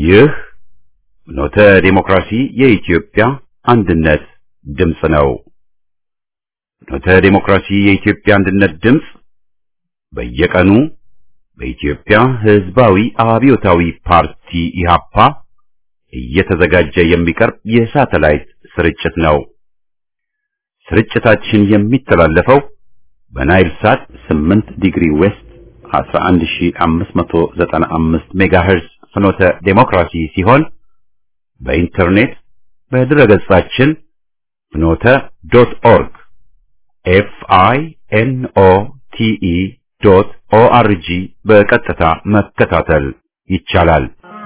ይህ ኖተ ዴሞክራሲ የኢትዮጵያ አንድነት ድምፅ ነው። ኖተ ዴሞክራሲ የኢትዮጵያ አንድነት ድምፅ በየቀኑ በኢትዮጵያ ሕዝባዊ አብዮታዊ ፓርቲ ኢህአፓ እየተዘጋጀ የሚቀርብ የሳተላይት ስርጭት ነው። ስርጭታችን የሚተላለፈው በናይል ሳት 8 ዲግሪ ዌስት 11595 ሜጋሄርዝ ፍኖተ ዴሞክራሲ ሲሆን በኢንተርኔት በድረገጻችን ፍኖተ ዶት ኦርግ ኤፍ አይ ኤን ኦ ቲ ኢ ዶት ኦ አር ጂ በቀጥታ መከታተል ይቻላል።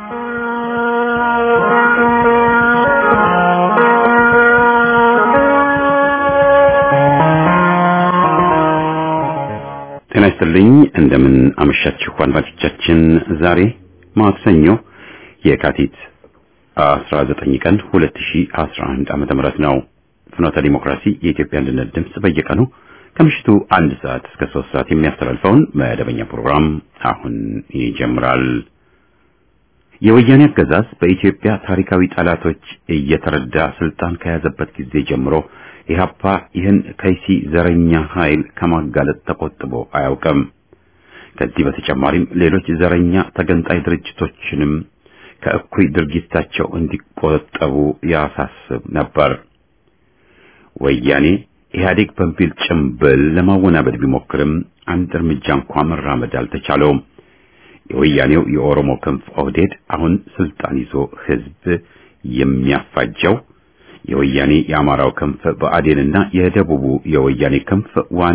ጤና ይስጥልኝ። እንደምን አመሻችሁ አድማጮቻችን። ዛሬ ማክሰኞ የካቲት 19 ቀን 2011 ዓመተ ምህረት ነው። ፍኖተ ዲሞክራሲ የኢትዮጵያ አንድነት ድምፅ በየቀኑ ከምሽቱ አንድ ሰዓት እስከ ሶስት ሰዓት የሚያስተላልፈውን መደበኛ ፕሮግራም አሁን ይጀምራል። የወያኔ አገዛዝ በኢትዮጵያ ታሪካዊ ጠላቶች እየተረዳ ስልጣን ከያዘበት ጊዜ ጀምሮ ኢህአፓ ይህን ከይሲ ዘረኛ ኃይል ከማጋለጥ ተቆጥቦ አያውቅም። ከዚህ በተጨማሪም ሌሎች ዘረኛ ተገንጣይ ድርጅቶችንም ከእኩይ ድርጊታቸው እንዲቆጠቡ ያሳስብ ነበር። ወያኔ ኢህአዴግ በሚል ጭምብል ለማወናበድ ቢሞክርም አንድ እርምጃ እንኳ መራመድ አልተቻለውም። የወያኔው የኦሮሞ ክንፍ ኦህዴድ አሁን ስልጣን ይዞ ህዝብ የሚያፋጀው የወያኔ የአማራው ክንፍ ብአዴንና የደቡቡ የወያኔ ክንፍ ዋን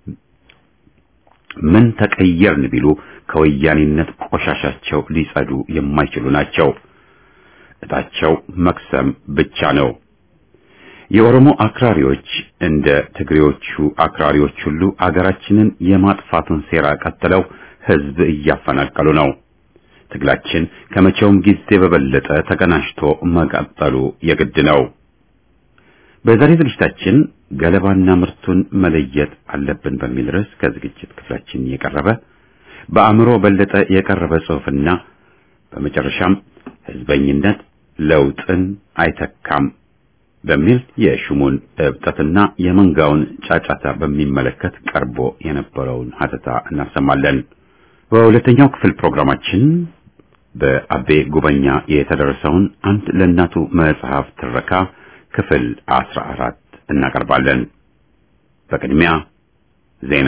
ምን ተቀየርን ቢሉ ከወያኔነት ቆሻሻቸው ሊጸዱ የማይችሉ ናቸው። እጣቸው መክሰም ብቻ ነው። የኦሮሞ አክራሪዎች እንደ ትግሬዎቹ አክራሪዎች ሁሉ አገራችንን የማጥፋቱን ሴራ ቀጥለው ህዝብ እያፈናቀሉ ነው። ትግላችን ከመቼውም ጊዜ በበለጠ ተቀናጅቶ መቀጠሉ የግድ ነው። በዛሬ ዝግጅታችን ገለባና ምርቱን መለየት አለብን በሚል ርዕስ ከዝግጅት ክፍላችን የቀረበ በአእምሮ በለጠ የቀረበ ጽሑፍና በመጨረሻም ህዝበኝነት ለውጥን አይተካም በሚል የሹሙን እብጠትና የመንጋውን ጫጫታ በሚመለከት ቀርቦ የነበረውን ሀተታ እናሰማለን። በሁለተኛው ክፍል ፕሮግራማችን በአቤ ጉበኛ የተደረሰውን አንድ ለእናቱ መጽሐፍ ትረካ ክፍል አስራ አራት እናቀርባለን። በቅድሚያ ዜና።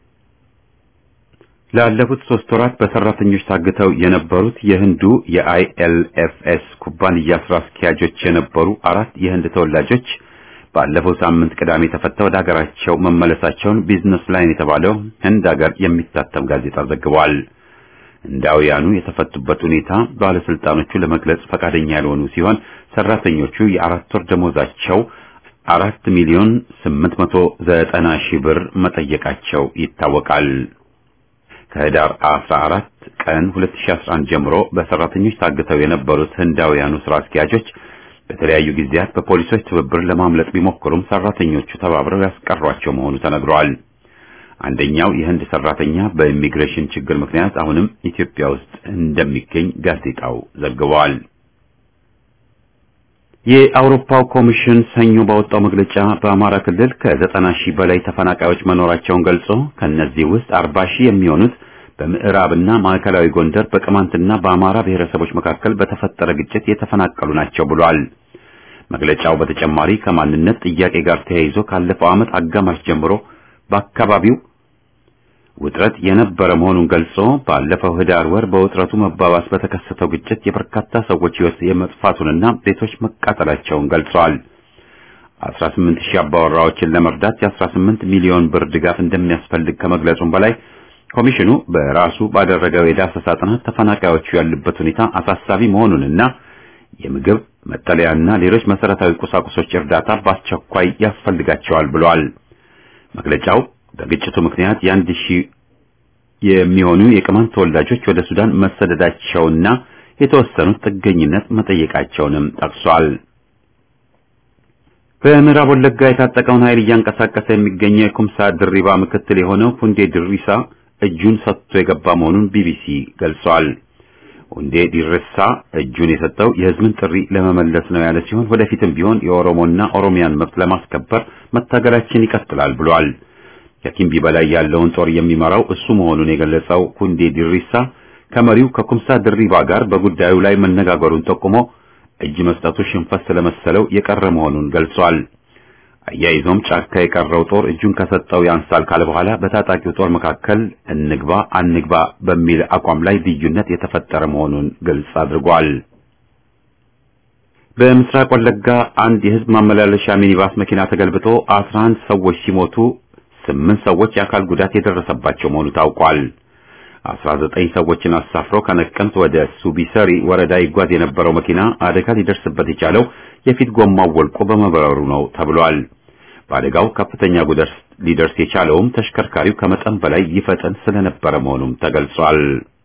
ላለፉት ሶስት ወራት በሰራተኞች ታግተው የነበሩት የህንዱ የአይኤልኤፍኤስ ኩባንያ ስራ አስኪያጆች የነበሩ አራት የህንድ ተወላጆች ባለፈው ሳምንት ቅዳሜ ተፈተው ወደ ሀገራቸው መመለሳቸውን ቢዝነስ ላይን የተባለው ህንድ ሀገር የሚታተም ጋዜጣ ዘግቧል። ህንዳውያኑ የተፈቱበት ሁኔታ ባለስልጣኖቹ ለመግለጽ ፈቃደኛ ያልሆኑ ሲሆን ሰራተኞቹ የአራት ወር ደሞዛቸው አራት ሚሊዮን ስምንት መቶ ዘጠና ሺህ ብር መጠየቃቸው ይታወቃል። ከህዳር 14 ቀን 2011 ጀምሮ በሰራተኞች ታግተው የነበሩት ህንዳውያኑ ስራ አስኪያጆች በተለያዩ ጊዜያት በፖሊሶች ትብብር ለማምለጥ ቢሞክሩም ሰራተኞቹ ተባብረው ያስቀሯቸው መሆኑ ተነግሯል። አንደኛው የህንድ ሰራተኛ በኢሚግሬሽን ችግር ምክንያት አሁንም ኢትዮጵያ ውስጥ እንደሚገኝ ጋዜጣው ዘግቧል። የአውሮፓው ኮሚሽን ሰኞ ባወጣው መግለጫ በአማራ ክልል ከዘጠና ሺህ በላይ ተፈናቃዮች መኖራቸውን ገልጾ ከነዚህ ውስጥ አርባ ሺህ የሚሆኑት በምዕራብና ማዕከላዊ ጎንደር በቅማንትና በአማራ ብሔረሰቦች መካከል በተፈጠረ ግጭት የተፈናቀሉ ናቸው ብሏል። መግለጫው በተጨማሪ ከማንነት ጥያቄ ጋር ተያይዞ ካለፈው ዓመት አጋማሽ ጀምሮ በአካባቢው ውጥረት የነበረ መሆኑን ገልጾ ባለፈው ህዳር ወር በውጥረቱ መባባስ በተከሰተው ግጭት የበርካታ ሰዎች ሕይወት የመጥፋቱንና ቤቶች መቃጠላቸውን ገልጸዋል። 18 ሺህ አባወራዎችን ለመርዳት የ18 ሚሊዮን ብር ድጋፍ እንደሚያስፈልግ ከመግለጹም በላይ ኮሚሽኑ በራሱ ባደረገው የዳሰሳ ጥናት ተፈናቃዮቹ ያሉበት ሁኔታ አሳሳቢ መሆኑንና የምግብ መጠለያና ሌሎች መሰረታዊ ቁሳቁሶች እርዳታ በአስቸኳይ ያስፈልጋቸዋል ብሏል። መግለጫው በግጭቱ ምክንያት የአንድ ሺህ የሚሆኑ የቅማንት ተወላጆች ወደ ሱዳን መሰደዳቸውና የተወሰኑት ጥገኝነት መጠየቃቸውንም ጠቅሷል። በምዕራብ ወለጋ የታጠቀውን ኃይል እያንቀሳቀሰ የሚገኘው የኩምሳ ድሪባ ምክትል የሆነው ሁንዴ ድሪሳ እጁን ሰጥቶ የገባ መሆኑን ቢቢሲ ገልጿል። ኩንዴ ዲርሳ እጁን የሰጠው የህዝብን ጥሪ ለመመለስ ነው ያለ ሲሆን ወደፊትም ቢሆን የኦሮሞና ኦሮሚያን መብት ለማስከበር መታገላችን ይቀጥላል ብሏል። ከኪምቢ በላይ ያለውን ጦር የሚመራው እሱ መሆኑን የገለጸው ኩንዴ ዲሪሳ ከመሪው ከኩምሳ ድሪባ ጋር በጉዳዩ ላይ መነጋገሩን ጠቁሞ እጅ መስጠቱ ሽንፈት ስለመሰለው የቀረ መሆኑን ገልጿል። አያይዞም ጫካ የቀረው ጦር እጁን ከሰጠው ያንሳል ካለ በኋላ በታጣቂው ጦር መካከል እንግባ አንግባ በሚል አቋም ላይ ልዩነት የተፈጠረ መሆኑን ግልጽ አድርጓል። በምስራቅ ወለጋ አንድ የህዝብ ማመላለሻ ሚኒባስ መኪና ተገልብጦ 11 ሰዎች ሲሞቱ ስምንት ሰዎች የአካል ጉዳት የደረሰባቸው መሆኑ ታውቋል። 19 ሰዎችን አሳፍሮ ከነቀምት ወደ ሱቢሰሪ ወረዳ ይጓዝ የነበረው መኪና አደጋ ሊደርስበት የቻለው የፊት ጎማው ወልቆ በመብረሩ ነው ተብሏል። በአደጋው ከፍተኛ ጉዳት ሊደርስ የቻለውም ተሽከርካሪው ከመጠን በላይ ይፈጥን ስለነበረ መሆኑም ተገልጿል።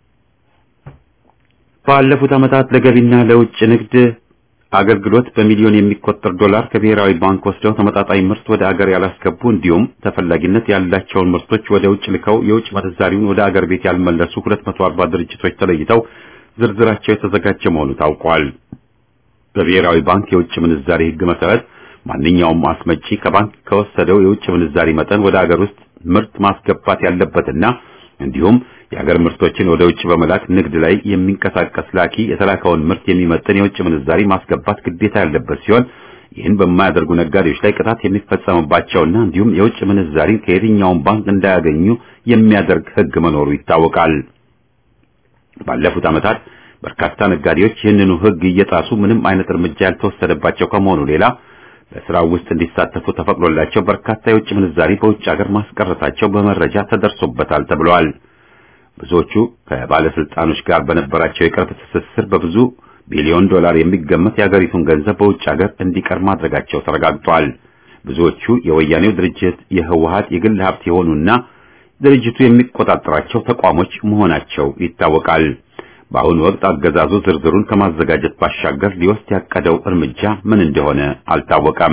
ባለፉት ዓመታት ለገቢና ለውጭ ንግድ አገልግሎት በሚሊዮን የሚቆጠር ዶላር ከብሔራዊ ባንክ ወስደው ተመጣጣኝ ምርት ወደ አገር ያላስገቡ እንዲሁም ተፈላጊነት ያላቸውን ምርቶች ወደ ውጭ ልከው የውጭ ምንዛሪውን ወደ አገር ቤት ያልመለሱ 240 ድርጅቶች ተለይተው ዝርዝራቸው የተዘጋጀ መሆኑ ታውቋል። በብሔራዊ ባንክ የውጭ ምንዛሪ ሕግ መሰረት ማንኛውም አስመጪ ከባንክ ከወሰደው የውጭ ምንዛሪ መጠን ወደ አገር ውስጥ ምርት ማስገባት ያለበትና እንዲሁም የሀገር ምርቶችን ወደ ውጭ በመላክ ንግድ ላይ የሚንቀሳቀስ ላኪ የተላከውን ምርት የሚመጥን የውጭ ምንዛሪ ማስገባት ግዴታ ያለበት ሲሆን ይህን በማያደርጉ ነጋዴዎች ላይ ቅጣት የሚፈጸምባቸውና እንዲሁም የውጭ ምንዛሪ ከየትኛውም ባንክ እንዳያገኙ የሚያደርግ ሕግ መኖሩ ይታወቃል። ባለፉት ዓመታት በርካታ ነጋዴዎች ይህንኑ ሕግ እየጣሱ ምንም አይነት እርምጃ ያልተወሰደባቸው ከመሆኑ ሌላ በስራው ውስጥ እንዲሳተፉ ተፈቅዶላቸው በርካታ የውጭ ምንዛሪ በውጭ ሀገር ማስቀረታቸው በመረጃ ተደርሶበታል ተብሏል። ብዙዎቹ ከባለስልጣኖች ጋር በነበራቸው የቅርብ ትስስር በብዙ ቢሊዮን ዶላር የሚገመት የሀገሪቱን ገንዘብ በውጭ ሀገር እንዲቀር ማድረጋቸው ተረጋግጧል። ብዙዎቹ የወያኔው ድርጅት የህወሀት የግል ሀብት የሆኑና ድርጅቱ የሚቆጣጠራቸው ተቋሞች መሆናቸው ይታወቃል። በአሁኑ ወቅት አገዛዙ ዝርዝሩን ከማዘጋጀት ባሻገር ሊወስድ ያቀደው እርምጃ ምን እንደሆነ አልታወቀም።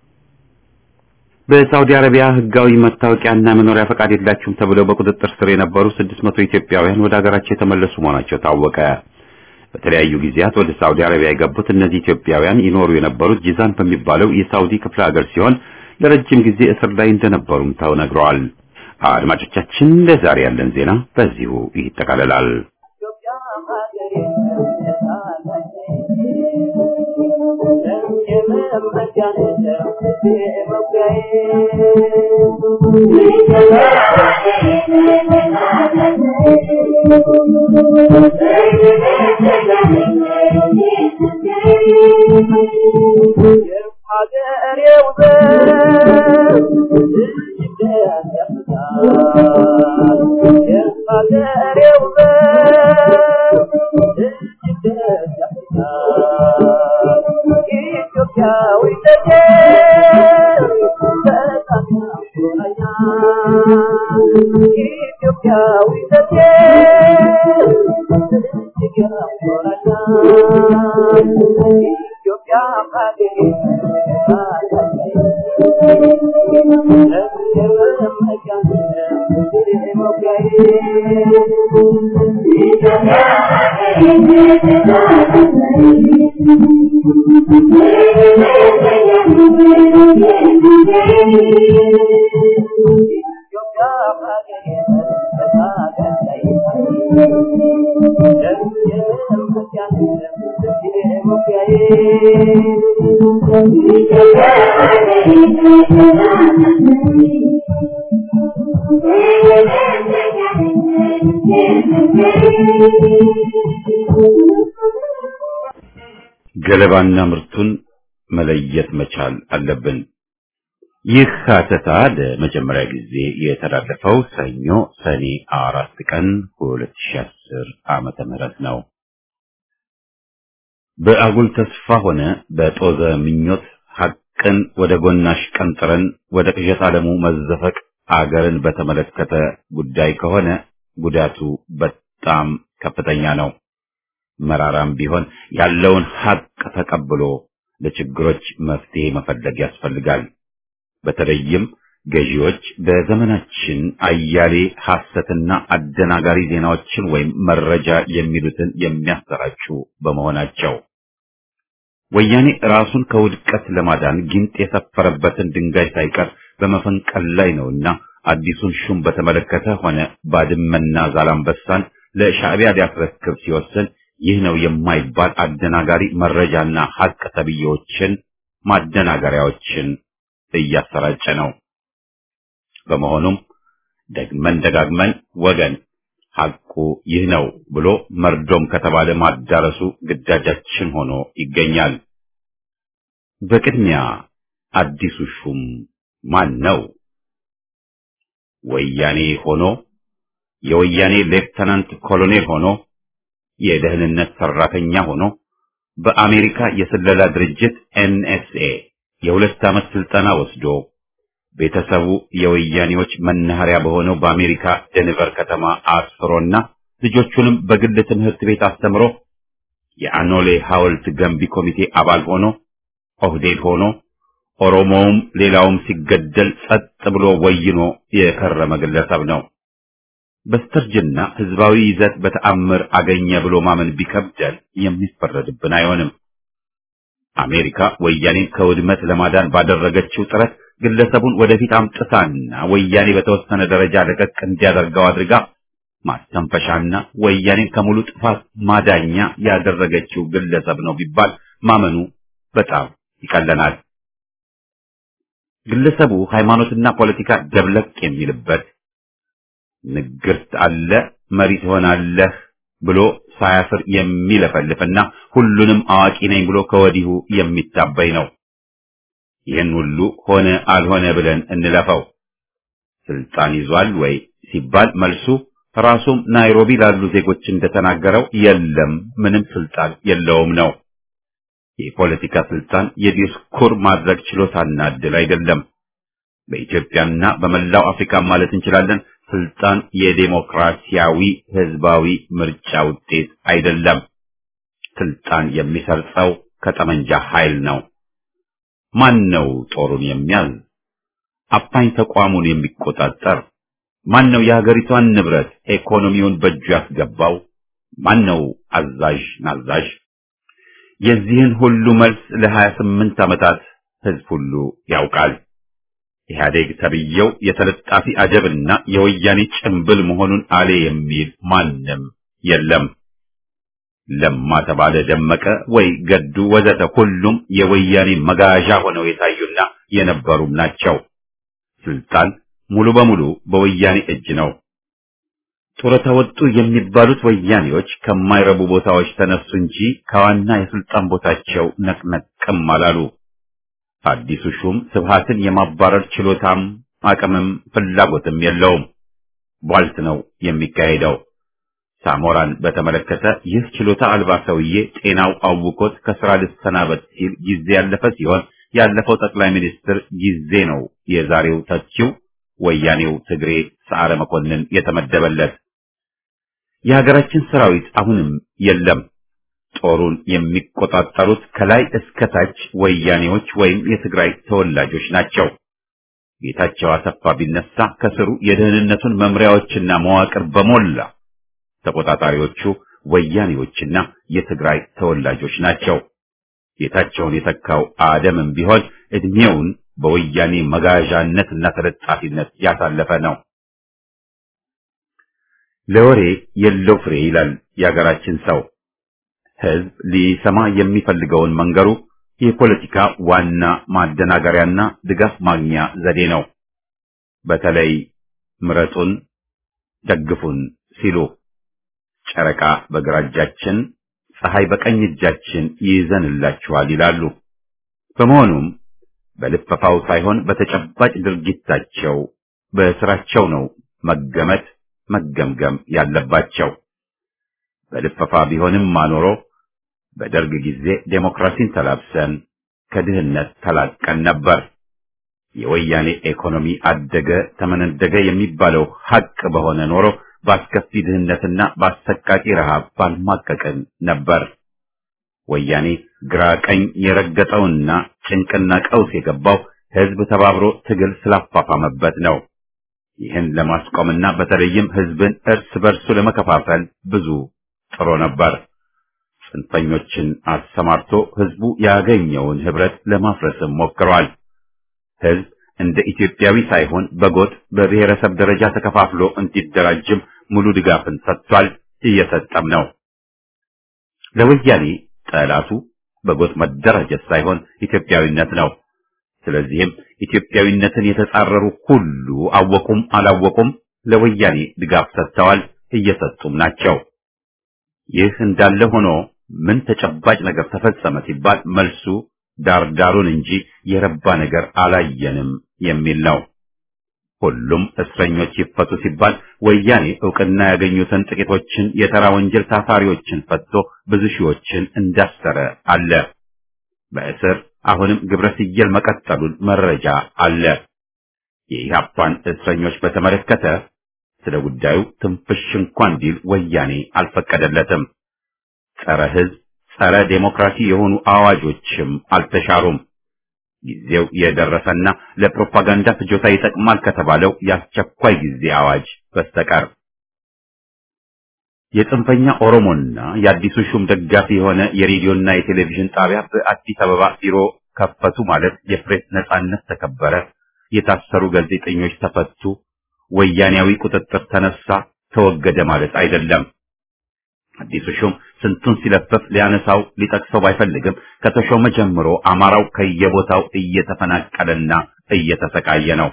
በሳውዲ አረቢያ ህጋዊ መታወቂያና መኖሪያ ፈቃድ የላችሁም ተብለው በቁጥጥር ስር የነበሩ 600 ኢትዮጵያውያን ወደ ሀገራቸው የተመለሱ መሆናቸው ታወቀ። በተለያዩ ጊዜያት ወደ ሳውዲ አረቢያ የገቡት እነዚህ ኢትዮጵያውያን ይኖሩ የነበሩት ጂዛን በሚባለው የሳውዲ ክፍለ ሀገር ሲሆን ለረጅም ጊዜ እስር ላይ እንደነበሩም ተነግረዋል። አድማጮቻችን፣ ለዛሬ ያለን ዜና በዚሁ ይጠቃለላል። ገለባና ምርቱን መለየት መቻል አለብን። ይህ ሀተታ ለመጀመሪያ ጊዜ የተላለፈው ሰኞ ሰኔ አራት ቀን 2010 ዓመተ ምህረት ነው። በአጉል ተስፋ ሆነ በጦዘ ምኞት ሐቅን ወደ ጎናሽ ቀንጥረን ወደ ቅዠት ዓለሙ መዘፈቅ አገርን በተመለከተ ጉዳይ ከሆነ ጉዳቱ በጣም ከፍተኛ ነው። መራራም ቢሆን ያለውን ሐቅ ተቀብሎ ለችግሮች መፍትሄ መፈለግ ያስፈልጋል። በተለይም ገዢዎች በዘመናችን አያሌ ሐሰትና አደናጋሪ ዜናዎችን ወይም መረጃ የሚሉትን የሚያሰራጩ በመሆናቸው ወያኔ ራሱን ከውድቀት ለማዳን ጊንጥ የሰፈረበትን ድንጋይ ሳይቀር በመፈንቀል ላይ ነውና አዲሱን ሹም በተመለከተ ሆነ ባድመና ዛላምበሳን ለሻዕቢያ ሊያስረክብ ሲወስን ይህ ነው የማይባል አደናጋሪ መረጃና ሐቅ ተብዬዎችን ማደናገሪያዎችን እያሰራጨ ነው። በመሆኑም ደግመን ደጋግመን ወገን ሐቁ ይህ ነው ብሎ መርዶም ከተባለ ማዳረሱ ግዳጃችን ሆኖ ይገኛል። በቅድሚያ አዲሱ ሹም ማን ነው? ወያኔ ሆኖ የወያኔ ሌፍተናንት ኮሎኔል ሆኖ የደህንነት ሰራተኛ ሆኖ በአሜሪካ የስለላ ድርጅት ኤንኤስኤ የሁለት ዓመት ስልጠና ወስዶ ቤተሰቡ የወያኔዎች መናኸሪያ በሆነው በአሜሪካ ደንቨር ከተማ አስፍሮና ልጆቹንም በግል ትምህርት ቤት አስተምሮ የአኖሌ ሐውልት ገንቢ ኮሚቴ አባል ሆኖ ኦህዴድ ሆኖ ኦሮሞውም ሌላውም ሲገደል ጸጥ ብሎ ወይኖ የከረመ ግለሰብ ነው። በስተርጅና ህዝባዊ ይዘት በተአምር አገኘ ብሎ ማመን ቢከብደን የሚፈረድብን አይሆንም። አሜሪካ ወያኔን ከውድመት ለማዳን ባደረገችው ጥረት ግለሰቡን ወደፊት አምጥታና ወያኔ በተወሰነ ደረጃ ለቀቅ እንዲያደርገው አድርጋ ማስተንፈሻና ወያኔን ከሙሉ ጥፋት ማዳኛ ያደረገችው ግለሰብ ነው ቢባል ማመኑ በጣም ይቀለናል። ግለሰቡ ሃይማኖትና ፖለቲካ ደብለቅ የሚልበት ንግርት አለ መሪ ትሆናለህ ብሎ ሳያፍር የሚለፈልፍና ሁሉንም አዋቂ ነኝ ብሎ ከወዲሁ የሚታበይ ነው። ይህን ሁሉ ሆነ አልሆነ ብለን እንለፈው። ስልጣን ይዟል ወይ ሲባል መልሱ ራሱም ናይሮቢ ላሉ ዜጎች እንደተናገረው የለም፣ ምንም ስልጣን የለውም ነው። የፖለቲካ ስልጣን የዲስኩር ማድረግ ችሎታና እድል አይደለም። በኢትዮጵያና በመላው አፍሪካ ማለት እንችላለን ስልጣን የዴሞክራሲያዊ ህዝባዊ ምርጫ ውጤት አይደለም። ስልጣን የሚሰርጸው ከጠመንጃ ኃይል ነው። ማን ነው ጦሩን የሚያዝ? አፋኝ ተቋሙን የሚቆጣጠር? ማን ነው የሀገሪቷን ንብረት ኢኮኖሚውን በእጁ ያስገባው? ማን ነው አዛዥ ናዛዥ? የዚህን ሁሉ መልስ ለሀያ ስምንት ዓመታት ህዝብ ሁሉ ያውቃል። ኢህአዴግ ተብዬው የተለጣፊ አጀብና የወያኔ ጭንብል መሆኑን አሌ የሚል ማንም የለም። ለማ ተባለ ደመቀ ወይ ገዱ ወዘተ ሁሉም የወያኔ መጋዣ ሆነው የታዩና የነበሩም ናቸው። ስልጣን ሙሉ በሙሉ በወያኔ እጅ ነው። ጡረታ ወጡ የሚባሉት ወያኔዎች ከማይረቡ ቦታዎች ተነሱ እንጂ ከዋና የስልጣን ቦታቸው ነቅነቅም አላሉ። አዲሱ ሹም ስብሃትን የማባረር ችሎታም አቅምም ፍላጎትም የለውም። ቧልት ነው የሚካሄደው። ሳሞራን በተመለከተ ይህ ችሎታ አልባ ሰውዬ ጤናው አውቆት ከስራ ልሰናበት ሲል ጊዜ ያለፈ ሲሆን ያለፈው ጠቅላይ ሚኒስትር ጊዜ ነው የዛሬው ተቺው ወያኔው ትግሬ ሰዓረ መኮንን የተመደበለት። የሀገራችን ሰራዊት አሁንም የለም። ጦሩን የሚቆጣጠሩት ከላይ እስከ ታች ወያኔዎች ወይም የትግራይ ተወላጆች ናቸው። ጌታቸው አሰፋ ቢነሳ ከስሩ የደህንነቱን መምሪያዎችና መዋቅር በሞላ ተቆጣጣሪዎቹ ወያኔዎችና የትግራይ ተወላጆች ናቸው። ጌታቸውን የተካው አደምም ቢሆን እድሜውን በወያኔ መጋዣነትና ተለጣፊነት ያሳለፈ ነው። ለወሬ የለው ፍሬ ይላል የሀገራችን ሰው። ህዝብ ሊሰማ የሚፈልገውን መንገሩ የፖለቲካ ዋና ማደናገሪያና ድጋፍ ማግኛ ዘዴ ነው። በተለይ ምረጡን፣ ደግፉን ሲሉ ጨረቃ በግራ እጃችን፣ ፀሐይ በቀኝ እጃችን ይይዘንላችኋል ይላሉ። በመሆኑም በልፈፋው ሳይሆን በተጨባጭ ድርጊታቸው በስራቸው ነው መገመት መገምገም ያለባቸው። በልፈፋ ቢሆንም ማኖሮ በደርግ ጊዜ ዴሞክራሲን ተላብሰን ከድህነት ተላቀን ነበር። የወያኔ ኢኮኖሚ አደገ ተመነደገ የሚባለው ሐቅ በሆነ ኖሮ በአስከፊ ድህነትና በአሰቃቂ ረሃብ ባልማቀቅን ነበር። ወያኔ ግራ ቀኝ የረገጠውና ጭንቅና ቀውስ የገባው ህዝብ ተባብሮ ትግል ስላፋፋመበት ነው። ይህን ለማስቆምና በተለይም ህዝብን እርስ በርሱ ለመከፋፈል ብዙ ጥሮ ነበር። ጽንፈኞችን አሰማርቶ ህዝቡ ያገኘውን ህብረት ለማፍረስም ሞክሯል። ህዝብ እንደ ኢትዮጵያዊ ሳይሆን በጎጥ በብሔረሰብ ደረጃ ተከፋፍሎ እንዲደራጅም ሙሉ ድጋፍን ሰጥቷል፣ እየሰጠም ነው። ለወያኔ ጠላቱ በጎጥ መደራጀት ሳይሆን ኢትዮጵያዊነት ነው። ስለዚህም ኢትዮጵያዊነትን የተጻረሩ ሁሉ አወቁም አላወቁም ለወያኔ ድጋፍ ሰጥተዋል፣ እየሰጡም ናቸው። ይህ እንዳለ ሆኖ ምን ተጨባጭ ነገር ተፈጸመ ሲባል መልሱ ዳርዳሩን እንጂ የረባ ነገር አላየንም የሚል ነው። ሁሉም እስረኞች ይፈቱ ሲባል ወያኔ ዕውቅና ያገኙትን ጥቂቶችን የተራ ወንጀል ታሳሪዎችን ፈትቶ ብዙ ሺዎችን እንዳሰረ አለ። በእስር አሁንም ግብረ ስየል መቀጠሉን መረጃ አለ። የኢህአፓን እስረኞች በተመለከተ ስለ ጉዳዩ ትንፍሽ እንኳን ቢል ወያኔ አልፈቀደለትም። ጸረ ሕዝብ፣ ጸረ ዴሞክራሲ የሆኑ አዋጆችም አልተሻሩም። ጊዜው የደረሰና ለፕሮፓጋንዳ ፍጆታ ይጠቅማል ከተባለው የአስቸኳይ ጊዜ አዋጅ በስተቀር የጽንፈኛ ኦሮሞና የአዲሱ ሹም ደጋፊ የሆነ የሬዲዮና የቴሌቪዥን ጣቢያ በአዲስ አበባ ቢሮ ከፈቱ ማለት የፕሬስ ነጻነት ተከበረ፣ የታሰሩ ጋዜጠኞች ተፈቱ፣ ወያኔያዊ ቁጥጥር ተነሳ፣ ተወገደ ማለት አይደለም። አዲሱ ሹም ስንቱን ሲለፈፍ ሊያነሳው ሊጠቅሰው ባይፈልግም ከተሾመ ጀምሮ አማራው ከየቦታው እየተፈናቀለና እየተሰቃየ ነው።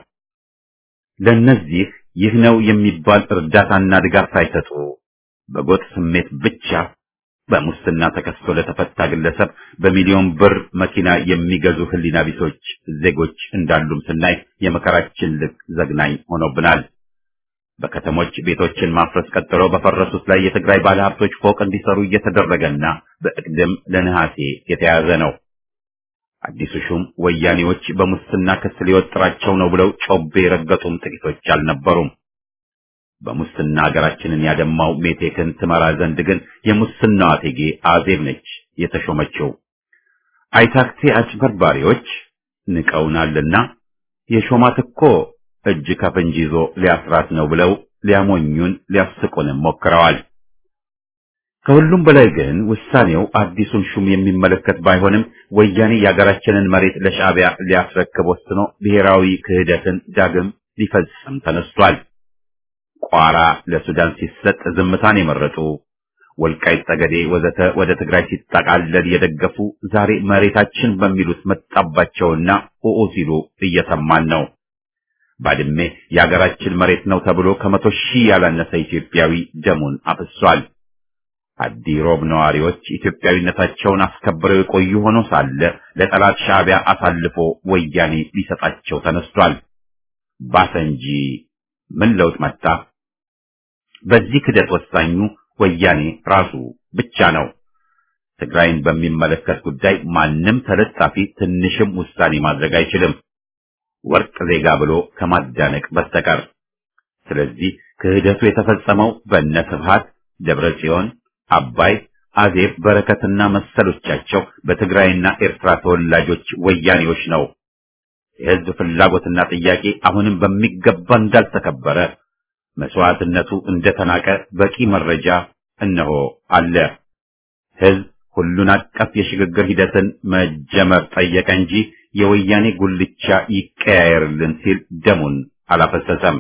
ለነዚህ ይህ ነው የሚባል እርዳታና ድጋፍ ሳይሰጡ በጎጥ ስሜት ብቻ በሙስና ተከስቶ ለተፈታ ግለሰብ በሚሊዮን ብር መኪና የሚገዙ ሕሊና ቢሶች ዜጎች እንዳሉም ስናይ የመከራችን ልክ ዘግናኝ ሆኖብናል። በከተሞች ቤቶችን ማፍረስ ቀጥሎ በፈረሱት ላይ የትግራይ ባለሀብቶች ፎቅ እንዲሰሩ እየተደረገና በእቅድም ለነሐሴ የተያዘ ነው። አዲሱ ሹም ወያኔዎች በሙስና ክስ ሊወጥራቸው ነው ብለው ጮቤ የረገጡም ጥቂቶች አልነበሩም። በሙስና ሀገራችንን ያደማው ሜቴክን ትመራ ዘንድ ግን የሙስናዋ እቴጌ አዜብ ነች የተሾመችው። አይታክቴ አጭበርባሪዎች ንቀውናልና የሾማት እኮ እጅ ከፍንጅ ይዞ ሊያስራት ነው ብለው ሊያሞኙን ሊያስቁንም ሞክረዋል። ከሁሉም በላይ ግን ውሳኔው አዲሱን ሹም የሚመለከት ባይሆንም ወያኔ የሀገራችንን መሬት ለሻዕቢያ ሊያስረክብ ወስኖ ብሔራዊ ክህደትን ዳግም ሊፈጽም ተነስቷል። ቋራ ለሱዳን ሲሰጥ ዝምታን የመረጡ ወልቃይት ጠገዴ ወዘተ ወደ ትግራይ ሲጠቃለል የደገፉ ዛሬ መሬታችን በሚሉት መጣባቸውና ኡኡ ሲሉ እየሰማን ነው። ባድሜ የሀገራችን መሬት ነው ተብሎ ከመቶ ሺህ ያላነሰ ኢትዮጵያዊ ደሙን አፍሷል። አዲ ሮብ ነዋሪዎች ኢትዮጵያዊነታቸውን አስከብረው የቆዩ ሆኖ ሳለ ለጠላት ሻዕቢያ አሳልፎ ወያኔ ሊሰጣቸው ተነስቷል። ባሰ እንጂ ምን ለውጥ መጣ? በዚህ ክደት ወሳኙ ወያኔ ራሱ ብቻ ነው። ትግራይን በሚመለከት ጉዳይ ማንም ተለጣፊ ትንሽም ውሳኔ ማድረግ አይችልም፣ ወርቅ ዜጋ ብሎ ከማዳነቅ በስተቀር። ስለዚህ ክህደቱ የተፈጸመው በእነ ስብሃት ደብረ ጽዮን፣ አባይ፣ አዜብ፣ በረከትና መሰሎቻቸው በትግራይና ኤርትራ ተወላጆች ወያኔዎች ነው። የህዝብ ፍላጎትና ጥያቄ አሁንም በሚገባ እንዳልተከበረ መስዋዕትነቱ እንደተናቀ በቂ መረጃ እነሆ አለ። ህዝብ ሁሉን አቀፍ የሽግግር ሂደትን መጀመር ጠየቀ እንጂ የወያኔ ጉልቻ ይቀያየርልን ሲል ደሙን አላፈሰሰም።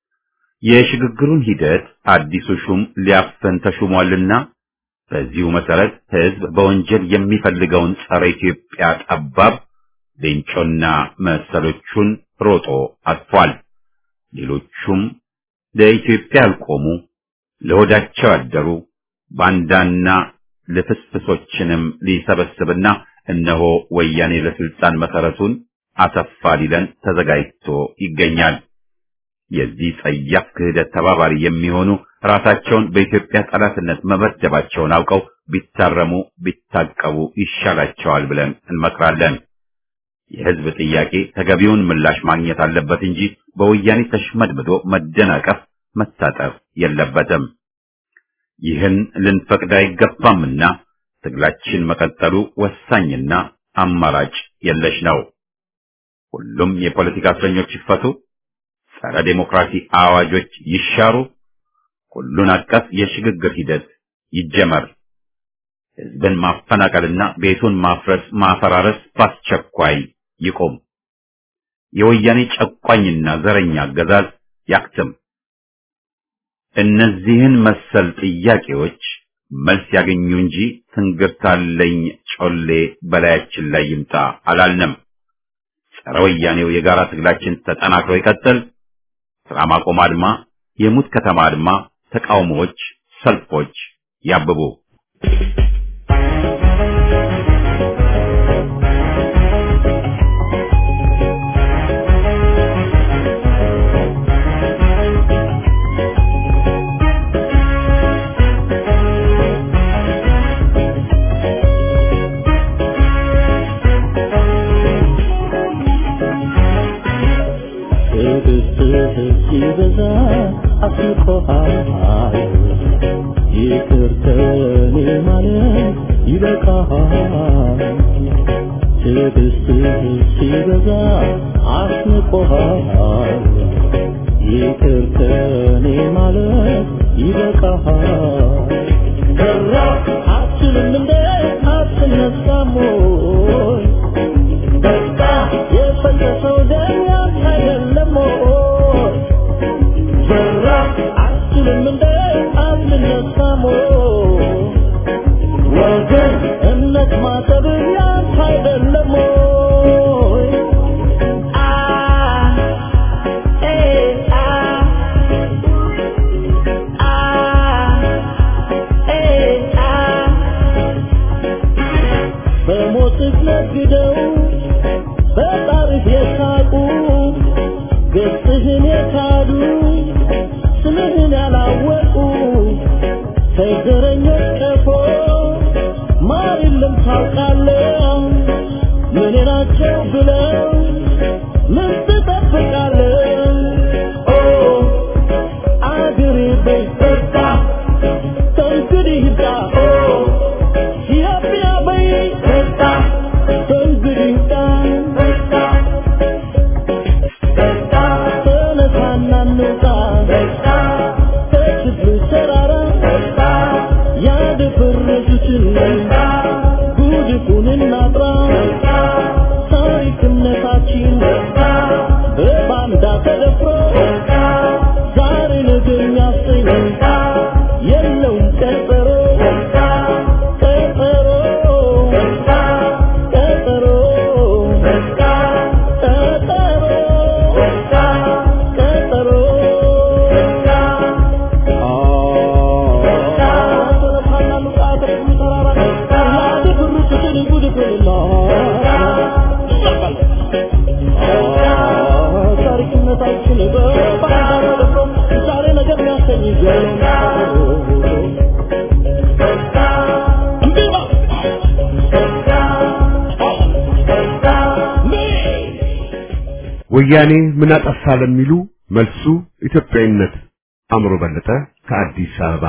የሽግግሩን ሂደት አዲሱ ሹም ሊያፈን ተሹሟልና በዚሁ መሰረት ህዝብ በወንጀል የሚፈልገውን ጸረ ኢትዮጵያ ጠባብ ሌንጮና መሰሎቹን ሮጦ አጥፏል። ሌሎቹም ለኢትዮጵያ ያልቆሙ ለሆዳቸው ያደሩ ባንዳና ልፍስፍሶችንም ሊሰበስብና እነሆ ወያኔ ለስልጣን መሰረቱን አሰፋ ሊለን ተዘጋጅቶ ይገኛል። የዚህ ጸያፍ ክህደት ተባባሪ የሚሆኑ ራሳቸውን በኢትዮጵያ ጠላትነት መመደባቸውን አውቀው ቢታረሙ ቢታቀቡ ይሻላቸዋል ብለን እንመክራለን። የህዝብ ጥያቄ ተገቢውን ምላሽ ማግኘት አለበት እንጂ በወያኔ ተሽመድምዶ መደናቀፍ፣ መታጠፍ የለበትም። ይህን ልንፈቅድ አይገባምና ትግላችን መቀጠሉ ወሳኝና አማራጭ የለሽ ነው። ሁሉም የፖለቲካ እስረኞች ይፈቱ፣ ጸረ ዴሞክራሲ አዋጆች ይሻሩ፣ ሁሉን አቀፍ የሽግግር ሂደት ይጀመር፣ ህዝብን ማፈናቀልና ቤቱን ማፍረስ ማፈራረስ በአስቸኳይ ይቁም፣ የወያኔ ጨቋኝና ዘረኛ አገዛዝ ያክትም። እነዚህን መሰል ጥያቄዎች መልስ ያገኙ እንጂ ትንግርታለኝ ጮሌ በላያችን ላይ ይምጣ አላልንም። ጸረ ወያኔው የጋራ ትግላችን ተጠናክሮ ይቀጥል። ስራ ማቆም አድማ፣ የሙት ከተማ አድማ፣ ተቃውሞዎች፣ ሰልፎች ያብቡ። ሲበዛ አስቆሃል ይቅር ከኔ ማለት ይበቃሃል ትዕግስትህ ሲበዛ አስንቆሃል ይቅር ከኔ ማለት ይበቃሃል ከራ አትችልም እንደ አትነሳም ወይ በቃ የፈሰሰው ደም ያንተ አይደለም ወይ ዘራ አትችልም እንደ አትነሳም ወይ ወገን እምነት ማጠብ ያንተ አይደለም ወይ አ ኤ አ አ ኤ አ በሞትህ ነግደው በጣርህ የሳቁ ገጽህን የካዱ ስምህን ያላወቁ ከዘረኞች ቀፎ ማር የለም ታውቃለህ ምን ናቸው ብለው ምን ትጠብቃለህ ኦ አገሬ በይ በቃ ከእንግዲህ ሂዳ ኦ ኢትዮጵያ በይ በቃ ከእንግዲህ ሂዳ በቃ በቃ ተነሳና እንውጣ በቃ ከችግሩ ተራራ በቃ ያደፈረሱትን በቃ ጉድፉን እናጥራ በቃ ታሪክነታችን በቃ በባንዳ ተደፍሮ በቃ ዛሬ ነገ የሚያሰኝ በቃ የለውም ቀጠሮ በቃ ቀጠሮ በቃ ቀጠሮ በቃ ቀጠሮ በቃ ቀጠሮ በቃ ታሪክነታችን በባንዳ ተደፍሮ ዛሬ ነገር የሚያሰኝ ወያኔ ምን አጠፋ ለሚሉ መልሱ ኢትዮጵያዊነት። አእምሮ በለጠ ከአዲስ አበባ።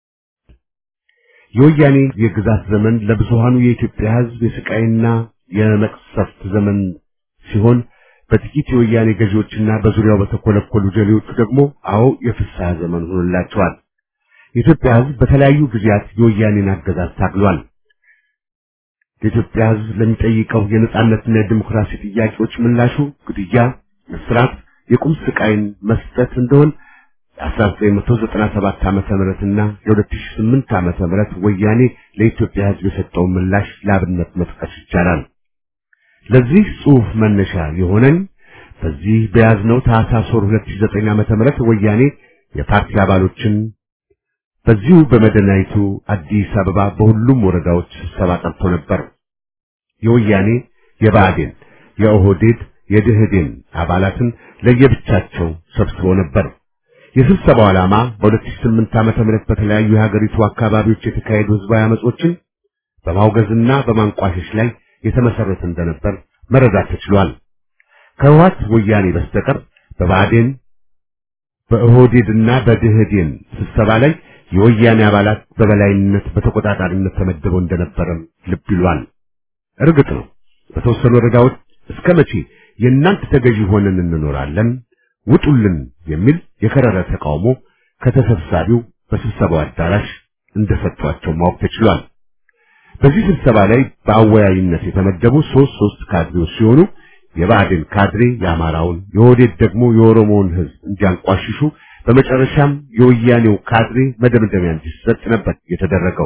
የወያኔ የግዛት ዘመን ለብዙሃኑ የኢትዮጵያ ሕዝብ የስቃይና የመቅሰፍት ዘመን ሲሆን በጥቂት የወያኔ ገዢዎችና በዙሪያው በተኮለኮሉ ጀሌዎቹ ደግሞ አዎ የፍስሐ ዘመን ሆኖላቸዋል። የኢትዮጵያ ሕዝብ በተለያዩ ጊዜያት የወያኔን አገዛዝ ታግሏል። የኢትዮጵያ ሕዝብ ለሚጠይቀው የነጻነትና የዲሞክራሲ ጥያቄዎች ምላሹ ግድያ፣ እስራት፣ የቁም ስቃይን መስጠት እንደሆን የ1997 ዓመተ ምህረትና የ2008 ዓመተ ምህረት ወያኔ ለኢትዮጵያ ሕዝብ የሰጠውን ምላሽ ለአብነት መጥቀስ ይቻላል። ለዚህ ጽሑፍ መነሻ የሆነን በዚህ በያዝነው ታህሳስ ወር 2009 ዓመተ ምህረት ወያኔ የፓርቲ አባሎችን በዚሁ በመዲናይቱ አዲስ አበባ በሁሉም ወረዳዎች ስብሰባ ጠርቶ ነበር። የወያኔ የብአዴን፣ የኦህዴድ፣ የድህዴን አባላትን ለየብቻቸው ሰብስቦ ነበር። የስብሰባው ዓላማ በ2008 ዓመተ ምህረት በተለያዩ የሀገሪቱ አካባቢዎች የተካሄዱ ህዝባዊ አመጾችን በማውገዝና በማንቋሸሽ ላይ የተመሰረተ እንደነበር መረዳት ተችሏል። ከህወሓት ወያኔ በስተቀር በብአዴን በኦህዴድና በድህዴን ስብሰባ ላይ የወያኔ አባላት በበላይነት በተቆጣጣሪነት ተመድበው እንደነበረም ልብ ይሏል። እርግጥ ነው በተወሰኑ ወረዳዎች እስከ መቼ የእናንተ ተገዢ ሆነን እንኖራለን፣ ውጡልን የሚል የከረረ ተቃውሞ ከተሰብሳቢው በስብሰባው አዳራሽ እንደሰጧቸው ማወቅ ተችሏል። በዚህ ስብሰባ ላይ በአወያይነት የተመደቡ ሶስት ሶስት ካድሬዎች ሲሆኑ የብአዴን ካድሬ የአማራውን፣ የኦህዴድ ደግሞ የኦሮሞውን ህዝብ እንዲያንቋሽሹ በመጨረሻም የወያኔው ካድሬ መደምደሚያ እንዲሰጥ ነበር የተደረገው።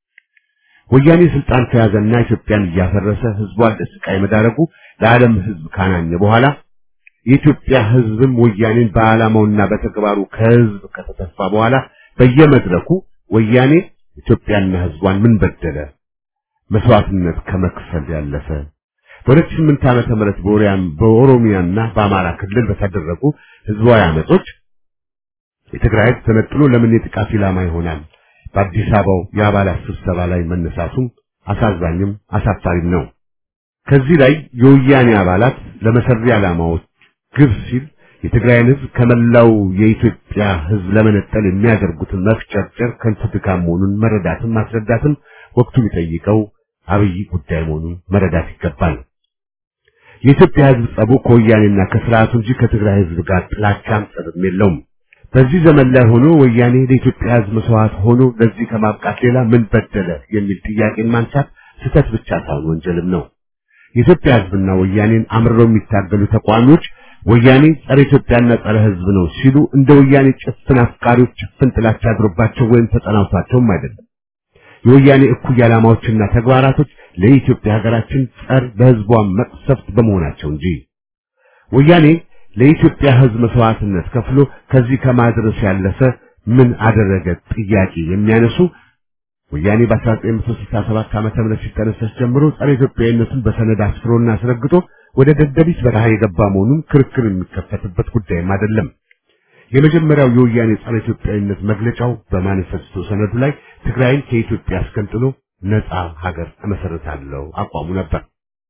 ወያኔ ስልጣን ከያዘና ኢትዮጵያን እያፈረሰ ህዝቧን ለስቃይ መዳረጉ ለዓለም ህዝብ ካናኘ በኋላ የኢትዮጵያ ህዝብም ወያኔን በዓላማውና በተግባሩ ከህዝብ ከተተፋ በኋላ በየመድረኩ ወያኔ ኢትዮጵያና ህዝቧን ምን በደለ መስዋዕትነት ከመክፈል ያለፈ በ2008 ዓመተ ምህረት በኦሪያም በኦሮሚያና በአማራ ክልል በተደረጉ ህዝባዊ አመጾች የትግራይ ህዝብ ተነጥሎ ለምን የጥቃት ኢላማ ይሆናል? በአዲስ አበባው የአባላት ስብሰባ ላይ መነሳቱም አሳዛኝም አሳፋሪም ነው። ከዚህ ላይ የወያኔ አባላት ለመሰሪ ዓላማዎች ግብ ሲል የትግራይን ህዝብ ከመላው የኢትዮጵያ ህዝብ ለመነጠል የሚያደርጉትን መፍጨርጨር ከንቱ ድካም መሆኑን መረዳትም ማስረዳትም ወቅቱ ቢጠይቀው አብይ ጉዳይ መሆኑን መረዳት ይገባል። የኢትዮጵያ ህዝብ ጸቡ ከወያኔና ከስርዓቱ እንጂ ከትግራይ ህዝብ ጋር ጥላቻም ጸብም የለውም። በዚህ ዘመን ላይ ሆኖ ወያኔ ለኢትዮጵያ ህዝብ መስዋዕት ሆኖ ለዚህ ከማብቃት ሌላ ምን በደለ የሚል ጥያቄን ማንሳት ስህተት ብቻ ሳይሆን ወንጀልም ነው። የኢትዮጵያ ህዝብና ወያኔን አምርረው የሚታገሉ ተቋሚዎች ወያኔ ጸረ ኢትዮጵያና ጸረ ህዝብ ነው ሲሉ እንደ ወያኔ ጭፍን አፍቃሪዎች ጭፍን ጥላቻ አድሮባቸው ወይም ተጠናውቷቸውም አይደለም። የወያኔ እኩይ ዓላማዎችና ተግባራቶች ለኢትዮጵያ ሀገራችን ጸር በህዝቧ መቅሰፍት በመሆናቸው እንጂ ወያኔ ለኢትዮጵያ ህዝብ መስዋዕትነት ከፍሎ ከዚህ ከማድረስ ያለፈ ምን አደረገ ጥያቄ የሚያነሱ ወያኔ በ1967 ዓመተ ምህረት ሲጠነሰስ ጀምሮ ጸረ ኢትዮጵያዊነቱን በሰነድ አስፍሮና አስረግጦ ወደ ደደቢት በረሃ የገባ መሆኑን ክርክር የሚከፈትበት ጉዳይም አይደለም። የመጀመሪያው የወያኔ ጸረ ኢትዮጵያዊነት መግለጫው በማኒፌስቶ ሰነዱ ላይ ትግራይን ከኢትዮጵያ አስገንጥሎ ነፃ ሀገር እመሰርታለሁ አቋሙ ነበር።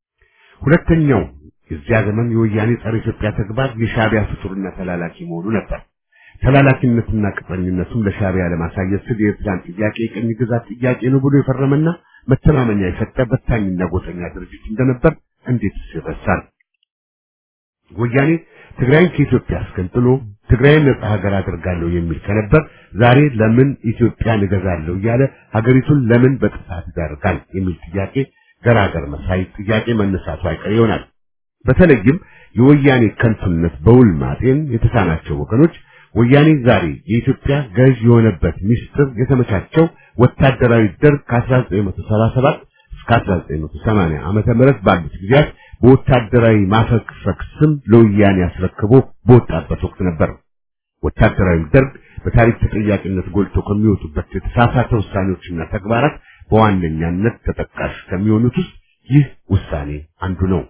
ሁለተኛው የዚያ ዘመን የወያኔ ጸረ ኢትዮጵያ ተግባር የሻዕቢያ ፍጡርና ተላላኪ መሆኑ ነበር። ተላላኪነትና ቅጥረኝነቱም ለሻዕቢያ ለማሳየት ስል የኤርትራን ጥያቄ የቅኝ ግዛት ጥያቄ ነው ብሎ የፈረመና መተማመኛ የሰጠ በታኝና ጎጠኛ ድርጅት እንደነበር እንዴት ይረሳል? ወያኔ ትግራይን ከኢትዮጵያ አስገንጥሎ ትግራይን ነጻ ሀገር አድርጋለሁ የሚል ከነበር ዛሬ ለምን ኢትዮጵያን እገዛለሁ እያለ ሀገሪቱን ለምን በጥፋት ይዳርጋል የሚል ጥያቄ ገራገር መሳይ ጥያቄ መነሳቱ አይቀር ይሆናል። በተለይም የወያኔ ከንቱነት በውል ማጤን የተሳናቸው ወገኖች ወያኔ ዛሬ የኢትዮጵያ ገዥ የሆነበት ሚስጥር የተመቻቸው ወታደራዊ ደርግ ከ1977 እስከ 1980 ዓመተ ምህረት ባሉት ጊዜያት በወታደራዊ ማፈግፈግ ስም ለወያኔ አስረክቦ በወጣበት ወቅት ነበር። ወታደራዊ ደርግ በታሪክ ተጠያቂነት ጎልቶ ከሚወጡበት የተሳሳተ ውሳኔዎችና ተግባራት በዋነኛነት ተጠቃሽ ከሚሆኑት ውስጥ ይህ ውሳኔ አንዱ ነው።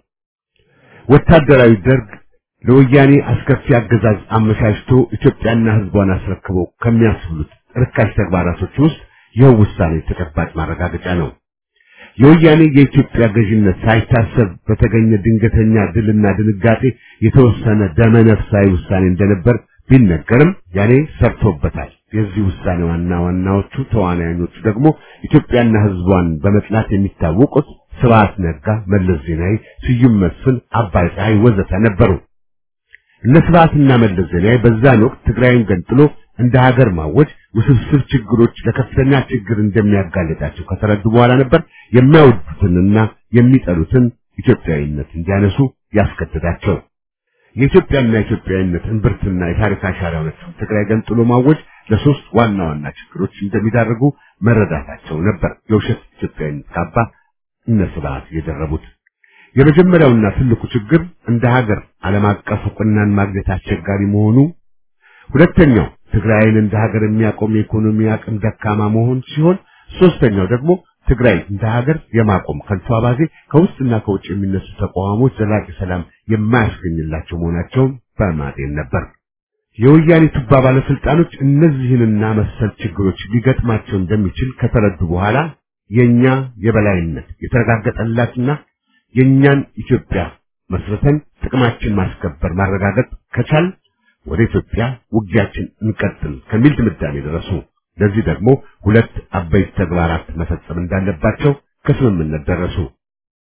ወታደራዊ ደርግ ለወያኔ አስከፊ አገዛዝ አመቻችቶ ኢትዮጵያና ሕዝቧን አስረክቦ ከሚያስብሉት ርካሽ ተግባራቶች ውስጥ ይህ ውሳኔ ተጨባጭ ማረጋገጫ ነው። የወያኔ የኢትዮጵያ ገዥነት ሳይታሰብ በተገኘ ድንገተኛ ድልና ድንጋጤ የተወሰነ ደመነፍሳዊ ውሳኔ እንደነበር ቢነገርም ያኔ ሰርቶበታል። የዚህ ውሳኔ ዋና ዋናዎቹ ተዋናዮቹ ደግሞ ኢትዮጵያና ሕዝቧን በመጥላት የሚታወቁት ስብሐት ነጋ፣ መለስ ዜናዊ፣ ስዩም መስፍን፣ አባይ ፀሐይ ወዘተ ነበሩ። እነ ስብሐትና መለስ ዜናዊ በዛን ወቅት ትግራይን ገንጥሎ እንደ ሀገር ማወጅ ውስብስብ ችግሮች ለከፍተኛ ችግር እንደሚያጋልጣቸው ከተረዱ በኋላ ነበር የሚያወዱትንና የሚጠሉትን ኢትዮጵያዊነት እንዲያነሱ ያስገድዳቸው። የኢትዮጵያና ኢትዮጵያዊነት እምብርትና የታሪክ አሻራ የሆነችውን ትግራይ ገንጥሎ ማወጅ ለሶስት ዋና ዋና ችግሮች እንደሚዳርጉ መረዳታቸው ነበር የውሸት ኢትዮጵያዊነት ካባ እነ ስብሐት የደረቡት። የመጀመሪያውና ትልቁ ችግር እንደ ሀገር ዓለም አቀፍ እውቅናን ማግኘት አስቸጋሪ መሆኑ፣ ሁለተኛው ትግራይን እንደ ሀገር የሚያቆም የኢኮኖሚ አቅም ደካማ መሆን ሲሆን፣ ሶስተኛው ደግሞ ትግራይ እንደ ሀገር የማቆም ከንቱ አባዜ ከውስጥና ከውጭ የሚነሱ ተቋሞች ዘላቂ ሰላም የማያስገኝላቸው መሆናቸውን በማጤን ነበር። የወያኔ ቱባ ባለስልጣኖች እነዚህንና መሰል ችግሮች ሊገጥማቸው እንደሚችል ከተረዱ በኋላ የኛ የበላይነት የተረጋገጠላትና የኛን ኢትዮጵያ መስርተን ጥቅማችን ማስከበር ማረጋገጥ ከቻል ወደ ኢትዮጵያ ውጊያችን እንቀጥል ከሚል ድምዳሜ ደረሱ። ለዚህ ደግሞ ሁለት አበይት ተግባራት መፈጸም እንዳለባቸው ከስምምነት ደረሱ።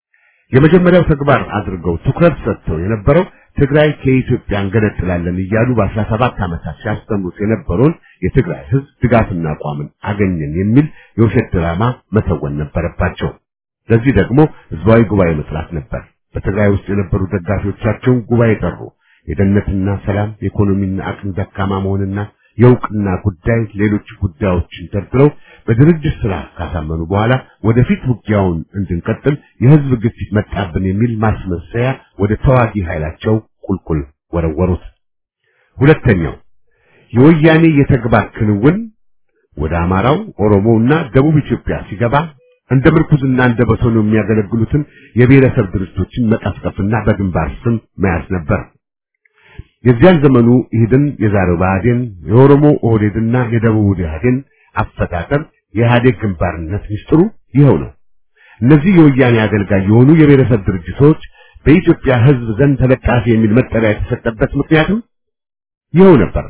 የመጀመሪያው ተግባር አድርገው ትኩረት ሰጥተው የነበረው ትግራይ ከኢትዮጵያ እንገነጥላለን እያሉ በአስራ ሰባት ዓመታት ሲያስተምሩት የነበረውን የትግራይ ህዝብ ድጋፍና አቋምን አገኘን የሚል የውሸት ድራማ መተወን ነበረባቸው። ለዚህ ደግሞ ህዝባዊ ጉባኤ መጥራት ነበር። በትግራይ ውስጥ የነበሩ ደጋፊዎቻቸውን ጉባኤ ጠሩ። የደህንነትና ሰላም፣ የኢኮኖሚና አቅም ደካማ መሆንና የእውቅና ጉዳይ፣ ሌሎች ጉዳዮችን ደርድረው በድርጅት ስራ ካሳመኑ በኋላ ወደፊት ውጊያውን እንድንቀጥል የህዝብ ግፊት መጣብን የሚል ማስመሰያ ወደ ተዋጊ ኃይላቸው ቁልቁል ወረወሩት። ሁለተኛው የወያኔ የተግባር ክንውን ወደ አማራው፣ ኦሮሞውና ደቡብ ኢትዮጵያ ሲገባ እንደ ምርኩዝና እንደ በቶን የሚያገለግሉትን የብሔረሰብ ድርጅቶችን መቀስቀስና በግንባር ስም መያዝ ነበር። የዚያን ዘመኑ ኢህድን፣ የዛሬው ብአዴን፣ የኦሮሞ ኦህዴድና የደቡብ ኢህአዴን አፈጣጠር የኢህአዴግ ግንባርነት ሚስጥሩ ይኸው ነው። እነዚህ የወያኔ አገልጋይ የሆኑ የብሔረሰብ ድርጅቶች በኢትዮጵያ ህዝብ ዘንድ ተለጣፊ የሚል መጠሪያ የተሰጠበት ምክንያትም ይኸው ነበር።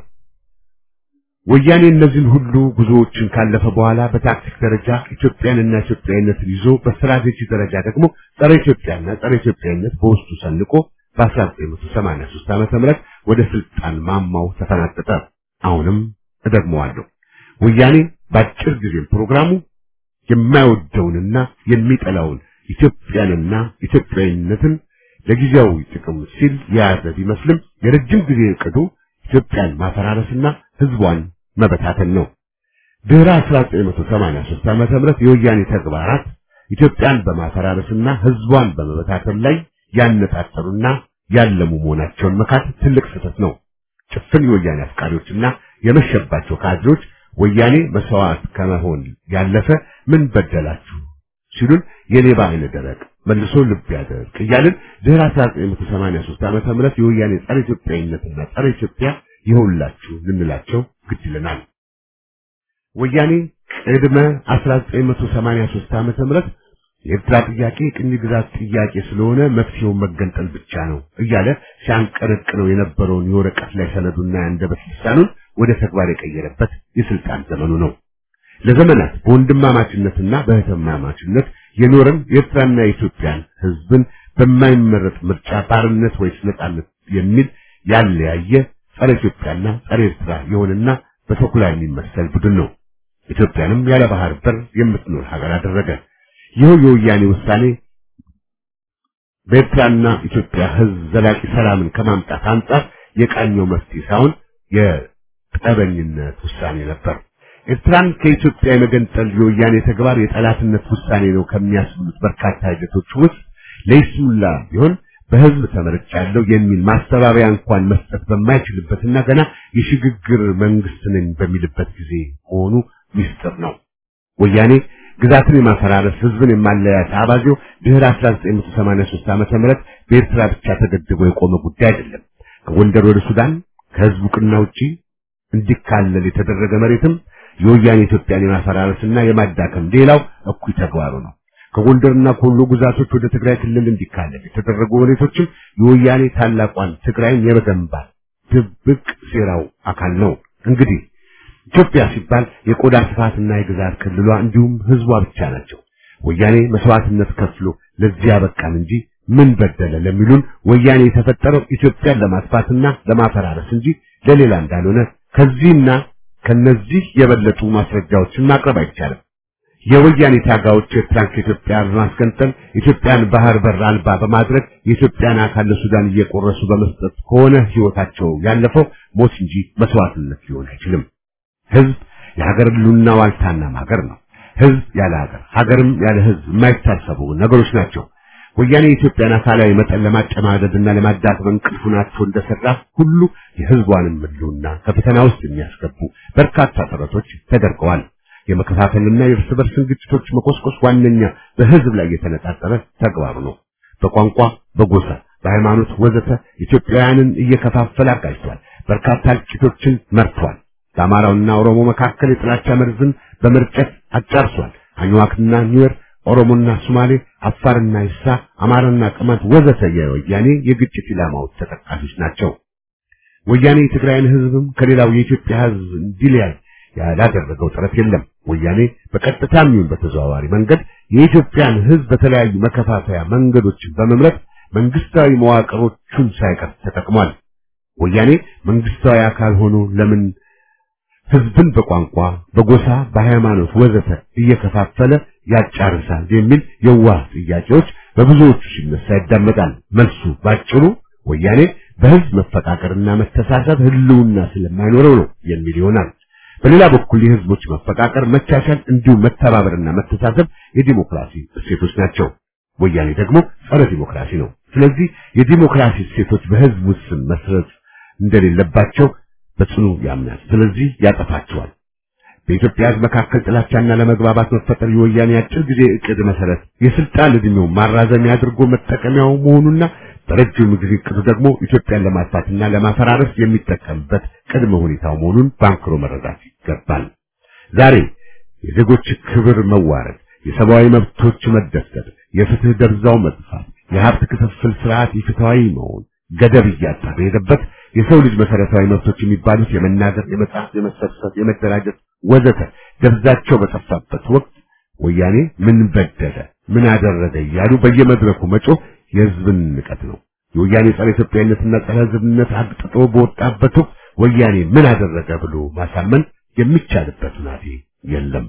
ወያኔ እነዚህን ሁሉ ጉዞዎችን ካለፈ በኋላ በታክቲክ ደረጃ ኢትዮጵያንና ኢትዮጵያዊነትን ይዞ በስትራቴጂ ደረጃ ደግሞ ጸረ ኢትዮጵያና ጸረ ኢትዮጵያዊነት በውስጡ ሰንቆ በ1983 ዓመተ ምህረት ወደ ስልጣን ማማው ተፈናጠጠ። አሁንም እደግመዋለሁ። ወያኔ በአጭር ጊዜ ፕሮግራሙ የማይወደውንና የሚጠላውን ኢትዮጵያንና ኢትዮጵያዊነትን ለጊዜያዊ ጥቅም ሲል የያዘ ቢመስልም የረጅም ጊዜ እቅዱ ኢትዮጵያን ማፈራረስና ህዝቧን መበታተን ነው። ድህረ 1983 ዓመተ ምህረት የወያኔ ተግባራት ኢትዮጵያን በማፈራረስና ህዝቧን በመበታተን ላይ ያነጣጠሩና ያለሙ መሆናቸውን መካት ትልቅ ስህተት ነው። ጭፍን የወያኔ አፍቃሪዎችና የመሸባቸው ካድሬዎች ወያኔ መስዋዕት ከመሆን ያለፈ ምን በደላችሁ ሲሉን የሌባ አይነ ደረቅ መልሶ ልብ ያደርቅ እያልን ድህረ 1983 ዓመተ ምህረት የወያኔ ጸረ ኢትዮጵያዊነትና ጸረ ኢትዮጵያ ይኸውላችሁ ልንላቸው ግድ ይለናል። ወያኔ ቅድመ 1983 ዓመተ ምህረት የኤርትራ ጥያቄ ቅኝ ግዛት ጥያቄ ስለሆነ መፍትሄው መገንጠል ብቻ ነው እያለ ሲያንቀረቅረው የነበረውን የወረቀት ላይ ሰነዱና የአንደበት ልሳኑን ወደ ተግባር የቀየረበት የስልጣን ዘመኑ ነው። ለዘመናት በወንድማማችነትና በእህትማማችነት የኖረን የኤርትራና የኢትዮጵያን ህዝብን በማይመረጥ ምርጫ ባርነት ወይስ ነጻነት የሚል ያለያየ ጸረ ኢትዮጵያና ጸረ ኤርትራ የሆነና በተኩላ የሚመሰል ቡድን ነው። ኢትዮጵያንም ያለ ባህር በር የምትኖር ሀገር አደረገ። ይኸው የወያኔ ውሳኔ በኤርትራና ኢትዮጵያ ህዝብ ዘላቂ ሰላምን ከማምጣት አንጻር የቃኘው መፍትሄ ሳይሆን የጠበኝነት ውሳኔ ነበር። ኤርትራን ከኢትዮጵያ የመገንጠል የወያኔ ተግባር የጠላትነት ውሳኔ ነው ከሚያስብሉት በርካታ ሂደቶች ውስጥ ለይስሙላ ቢሆን በህዝብ ተመርጫለሁ የሚል ማስተባበያ እንኳን መስጠት በማይችልበትና ገና የሽግግር መንግስት ነኝ በሚልበት ጊዜ መሆኑ ሚስጥር ነው። ወያኔ ግዛትን የማፈራረስ ህዝብን የማለያየት አባዜው ድህረ 1983 ዓመተ ምህረት በኤርትራ ብቻ ተገድቦ የቆመ ጉዳይ አይደለም። ከጎንደር ወደ ሱዳን ከህዝብ ዕውቅና ውጪ እንዲካለል የተደረገ መሬትም የወያኔ ኢትዮጵያን የማፈራረስና የማዳከም ሌላው እኩይ ተግባሩ ነው። ከጎንደርና ከወሎ ግዛቶች ወደ ትግራይ ክልል እንዲካለል የተደረጉ መሬቶችም የወያኔ ታላቋን ትግራይን የመገንባት ድብቅ ሴራው አካል ነው። እንግዲህ ኢትዮጵያ ሲባል የቆዳ ስፋትና የግዛት ክልሏ እንዲሁም ህዝቧ ብቻ ናቸው። ወያኔ መስዋዕትነት ከፍሎ ለዚህ ያበቃን እንጂ ምን በደለ ለሚሉን ወያኔ የተፈጠረው ኢትዮጵያን ለማጥፋትና ለማፈራረስ እንጂ ለሌላ እንዳልሆነ ከዚህና ከነዚህ የበለጡ ማስረጃዎችን ማቅረብ አይቻልም። የወያኔ ታጋዮች ኤርትራን ከኢትዮጵያ በማስገንጠል ኢትዮጵያን ባህር በር አልባ በማድረግ የኢትዮጵያን አካል ለሱዳን እየቆረሱ በመስጠት ከሆነ ህይወታቸው ያለፈው ሞት እንጂ መስዋዕትነት ሊሆን አይችልም። ህዝብ የሀገር ህልውና ዋልታና ማገር ነው። ህዝብ ያለ ሀገር፣ ሀገርም ያለ ህዝብ የማይታሰቡ ነገሮች ናቸው። ወያኔ የኢትዮጵያን አካላዊ መጠን ለማጨማደድና ለማዳከም እንቅልፉን አጥቶ እንደሰራ ሁሉ የህዝቧንም ህልውና ከፈተና ውስጥ የሚያስገቡ በርካታ ጥረቶች ተደርገዋል። የመከፋፈልና የእርስ በርስን ግጭቶች መቆስቆስ ዋነኛ በህዝብ ላይ የተነጣጠረ ተግባሩ ነው። በቋንቋ፣ በጎሳ፣ በሃይማኖት ወዘተ ኢትዮጵያውያንን እየከፋፈለ አጋጭቷል። በርካታ እልቂቶችን መርቷል። በአማራውና ኦሮሞ መካከል የጥላቻ መርዝን በመርጨት አጫርሷል። አኝዋክና ኒዌር፣ ኦሮሞና ሶማሌ፣ አፋርና ይሳ፣ አማራና ቅማንት ወዘተ የወያኔ የግጭት ኢላማዎች ተጠቃሾች ናቸው። ወያኔ የትግራይን ህዝብም ከሌላው የኢትዮጵያ ህዝብ እንዲለያይ ያላደረገው ጥረት የለም። ወያኔ በቀጥታም ይሁን በተዘዋዋሪ መንገድ የኢትዮጵያን ሕዝብ በተለያዩ መከፋፈያ መንገዶችን በመምረጥ መንግስታዊ መዋቅሮቹን ሳይቀር ተጠቅሟል። ወያኔ መንግስታዊ አካል ሆኖ ለምን ህዝብን በቋንቋ፣ በጎሳ፣ በሃይማኖት ወዘተ እየከፋፈለ ያጫርሳል የሚል የዋህ ጥያቄዎች በብዙዎቹ ሲነሳ ይዳመጣል። መልሱ ባጭሩ ወያኔ በህዝብ መፈቃቀርና መተሳሰብ ህልውና ስለማይኖረው ነው የሚል ይሆናል። በሌላ በኩል የህዝቦች መፈቃቀር፣ መቻቻል እንዲሁም መተባበርና መተሳሰብ የዲሞክራሲ እሴቶች ናቸው። ወያኔ ደግሞ ጸረ ዲሞክራሲ ነው። ስለዚህ የዲሞክራሲ እሴቶች በህዝብ ውስን መስረት እንደሌለባቸው በጽኑ ያምናል። ስለዚህ ያጠፋቸዋል። በኢትዮጵያ ህዝብ መካከል ጥላቻና ለመግባባት መፈጠር የወያኔ አጭር ጊዜ እቅድ መሰረት የስልጣን እድሜው ማራዘሚያ አድርጎ መጠቀሚያው መሆኑና በረጅም ጊዜ እቅዱ ደግሞ ኢትዮጵያን ለማጥፋትና ለማፈራረስ የሚጠቀምበት ቅድመ ሁኔታው መሆኑን ባንክሮ መረዳት ይገባል። ዛሬ የዜጎች ክብር መዋረድ፣ የሰብአዊ መብቶች መደፍተር፣ የፍትህ ደብዛው መጥፋት፣ የሀብት ክፍፍል ስርዓት ኢፍትሐዊ መሆን ገደብ እያጣ በሄደበት የሰው ልጅ መሰረታዊ መብቶች የሚባሉት የመናገር፣ የመጻፍ፣ የመሰብሰብ፣ የመደራጀት ወዘተ ደብዛቸው በጠፋበት ወቅት ወያኔ ምን በደለ ምን አደረገ እያሉ በየመድረኩ መጮህ የህዝብን ንቀት ነው። የወያኔ ጸረ ኢትዮጵያዊነትና ጸረ ህዝብነት አግጥጦ በወጣበት ወቅት ወያኔ ምን አደረገ ብሎ ማሳመን የሚቻልበት ሁናቴ የለም።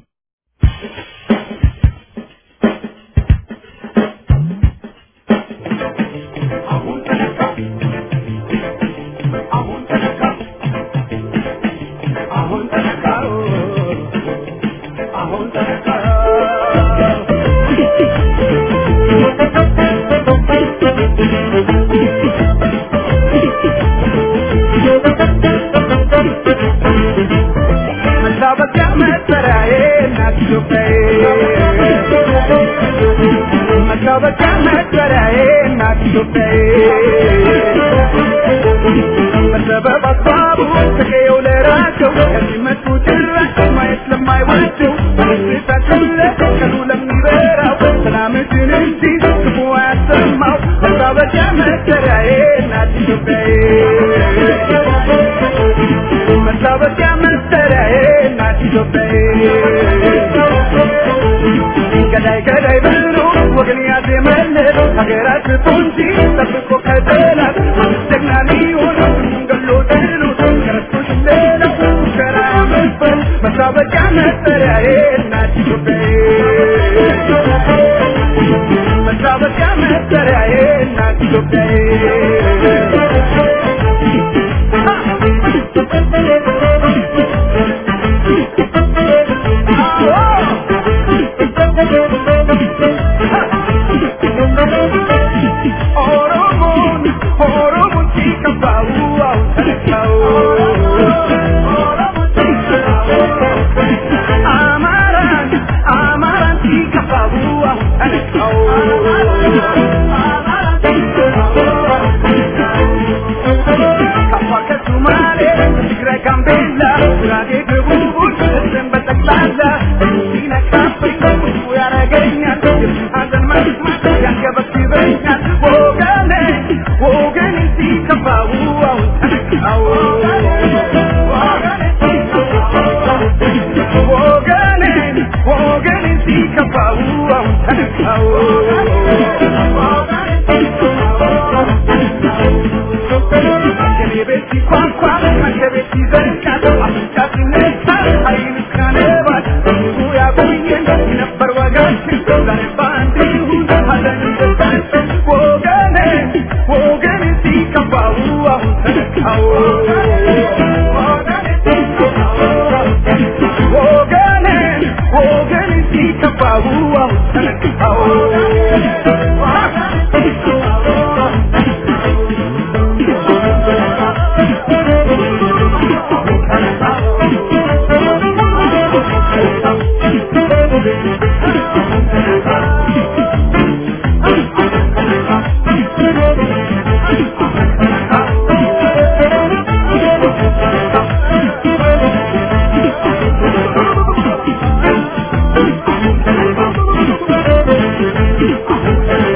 Thank you.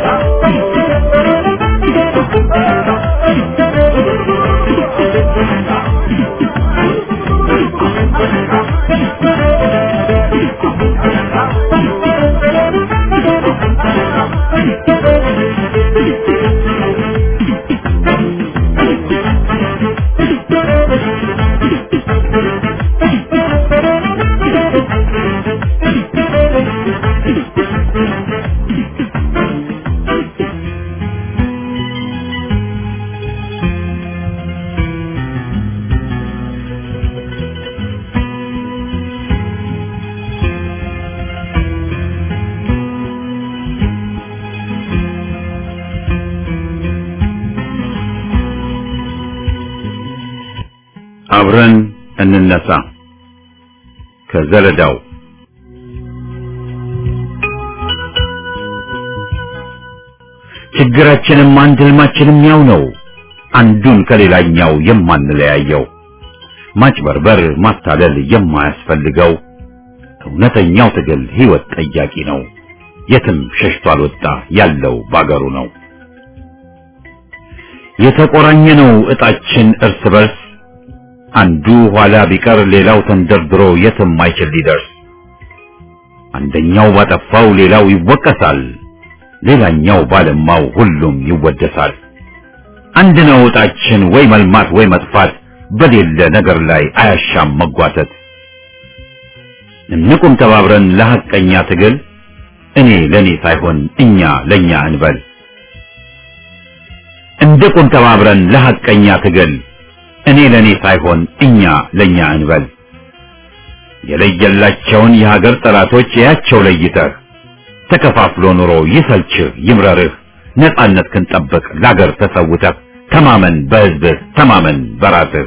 አብረን እንነሳ ከዘለዳው ችግራችንም አንድ ህልማችንም ያው ነው አንዱን ከሌላኛው የማንለያየው ማጭበርበር ማታለል የማያስፈልገው እውነተኛው ትግል ህይወት ጠያቂ ነው የትም ሸሽቶ አልወጣ ያለው ባገሩ ነው የተቆራኘ ነው እጣችን እርስ በርስ አንዱ ኋላ ቢቀር ሌላው ተንደርድሮ የትም አይችል ሊደርስ አንደኛው ባጠፋው ሌላው ይወቀሳል ሌላኛው ባለማው ሁሉም ይወደሳል አንድ ነው እጣችን ወይ መልማት ወይ መጥፋት በሌለ ነገር ላይ አያሻም መጓተት እንቁም ተባብረን ለሐቀኛ ትግል እኔ ለኔ ሳይሆን እኛ ለኛ እንበል እንቁም ተባብረን ለሐቀኛ ትግል እኔ ለኔ ሳይሆን እኛ ለኛ እንበል የለየላቸውን የሀገር ጠላቶች ያቸው ለይተህ ተከፋፍሎ ኑሮ ይሰልችህ ይምረርህ ነጻነት ክንጠብቅ ለአገር ተሰውተህ ተማመን በህዝብህ ተማመን በራስህ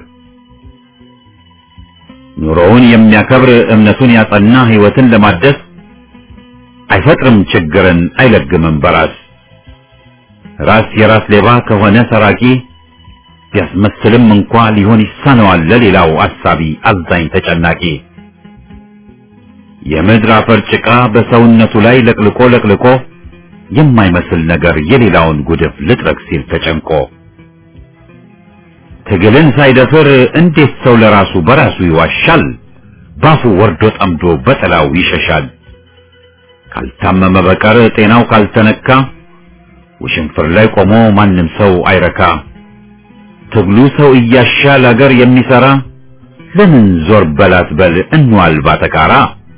ኑሮውን የሚያከብር እምነቱን ያጸና ህይወትን ለማደስ አይፈጥርም ችግርን አይለግምም በራስ ራስ የራስ ሌባ ከሆነ ሰራቂ ቢያስመስልም እንኳ ሊሆን ይሳነዋል ለሌላው አሳቢ አዛኝ ተጨናቂ የምድር አፈር ጭቃ በሰውነቱ ላይ ለቅልቆ ለቅልቆ የማይመስል ነገር የሌላውን ጉድፍ ልጥረግ ሲል ተጨንቆ ትግልን ሳይደፍር እንዴት ሰው ለራሱ በራሱ ይዋሻል? ባፉ ወርዶ ጠምዶ በጥላው ይሸሻል። ካልታመመ በቀር ጤናው ካልተነካ ውሽንፍር ላይ ቆሞ ማንም ሰው አይረካ። ትግሉ ሰው እያሻል አገር የሚሰራ ለምን ዞር በላት በል እንዋል ባተካራ።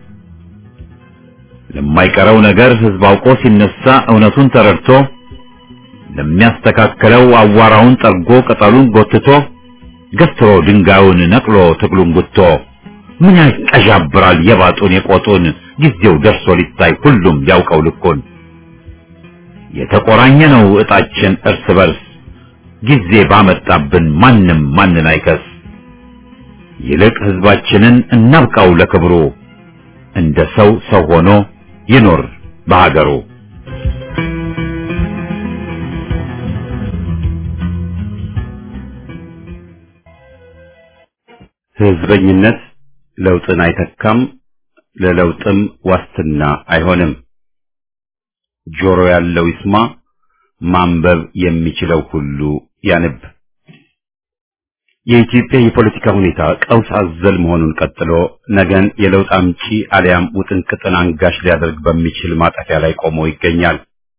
ለማይቀረው ነገር ህዝብ አውቆ ሲነሳ እውነቱን ተረድቶ ለሚያስተካክለው አዋራውን ጠርጎ ቅጠሉን ጎትቶ ገትሮ ድንጋዩን ነቅሎ ትግሉን ጉቶ ምን ያቀዣብራል የባጡን የቆጡን ጊዜው ደርሶ ሊታይ ሁሉም ያውቀው ልኩን የተቆራኘ ነው እጣችን እርስ በርስ ጊዜ ባመጣብን ማንም ማንን አይከስ ይልቅ ህዝባችንን እናብቃው ለክብሩ እንደ ሰው ሰው ሆኖ ይኖር በሀገሩ ህዝበኝነት ለውጥን አይተካም፣ ለለውጥም ዋስትና አይሆንም። ጆሮ ያለው ይስማ፣ ማንበብ የሚችለው ሁሉ ያንብ። የኢትዮጵያ የፖለቲካ ሁኔታ ቀውስ አዘል መሆኑን ቀጥሎ ነገን የለውጥ አምጪ አሊያም ውጥንቅጥን አንጋሽ ሊያደርግ በሚችል ማጠፊያ ላይ ቆሞ ይገኛል።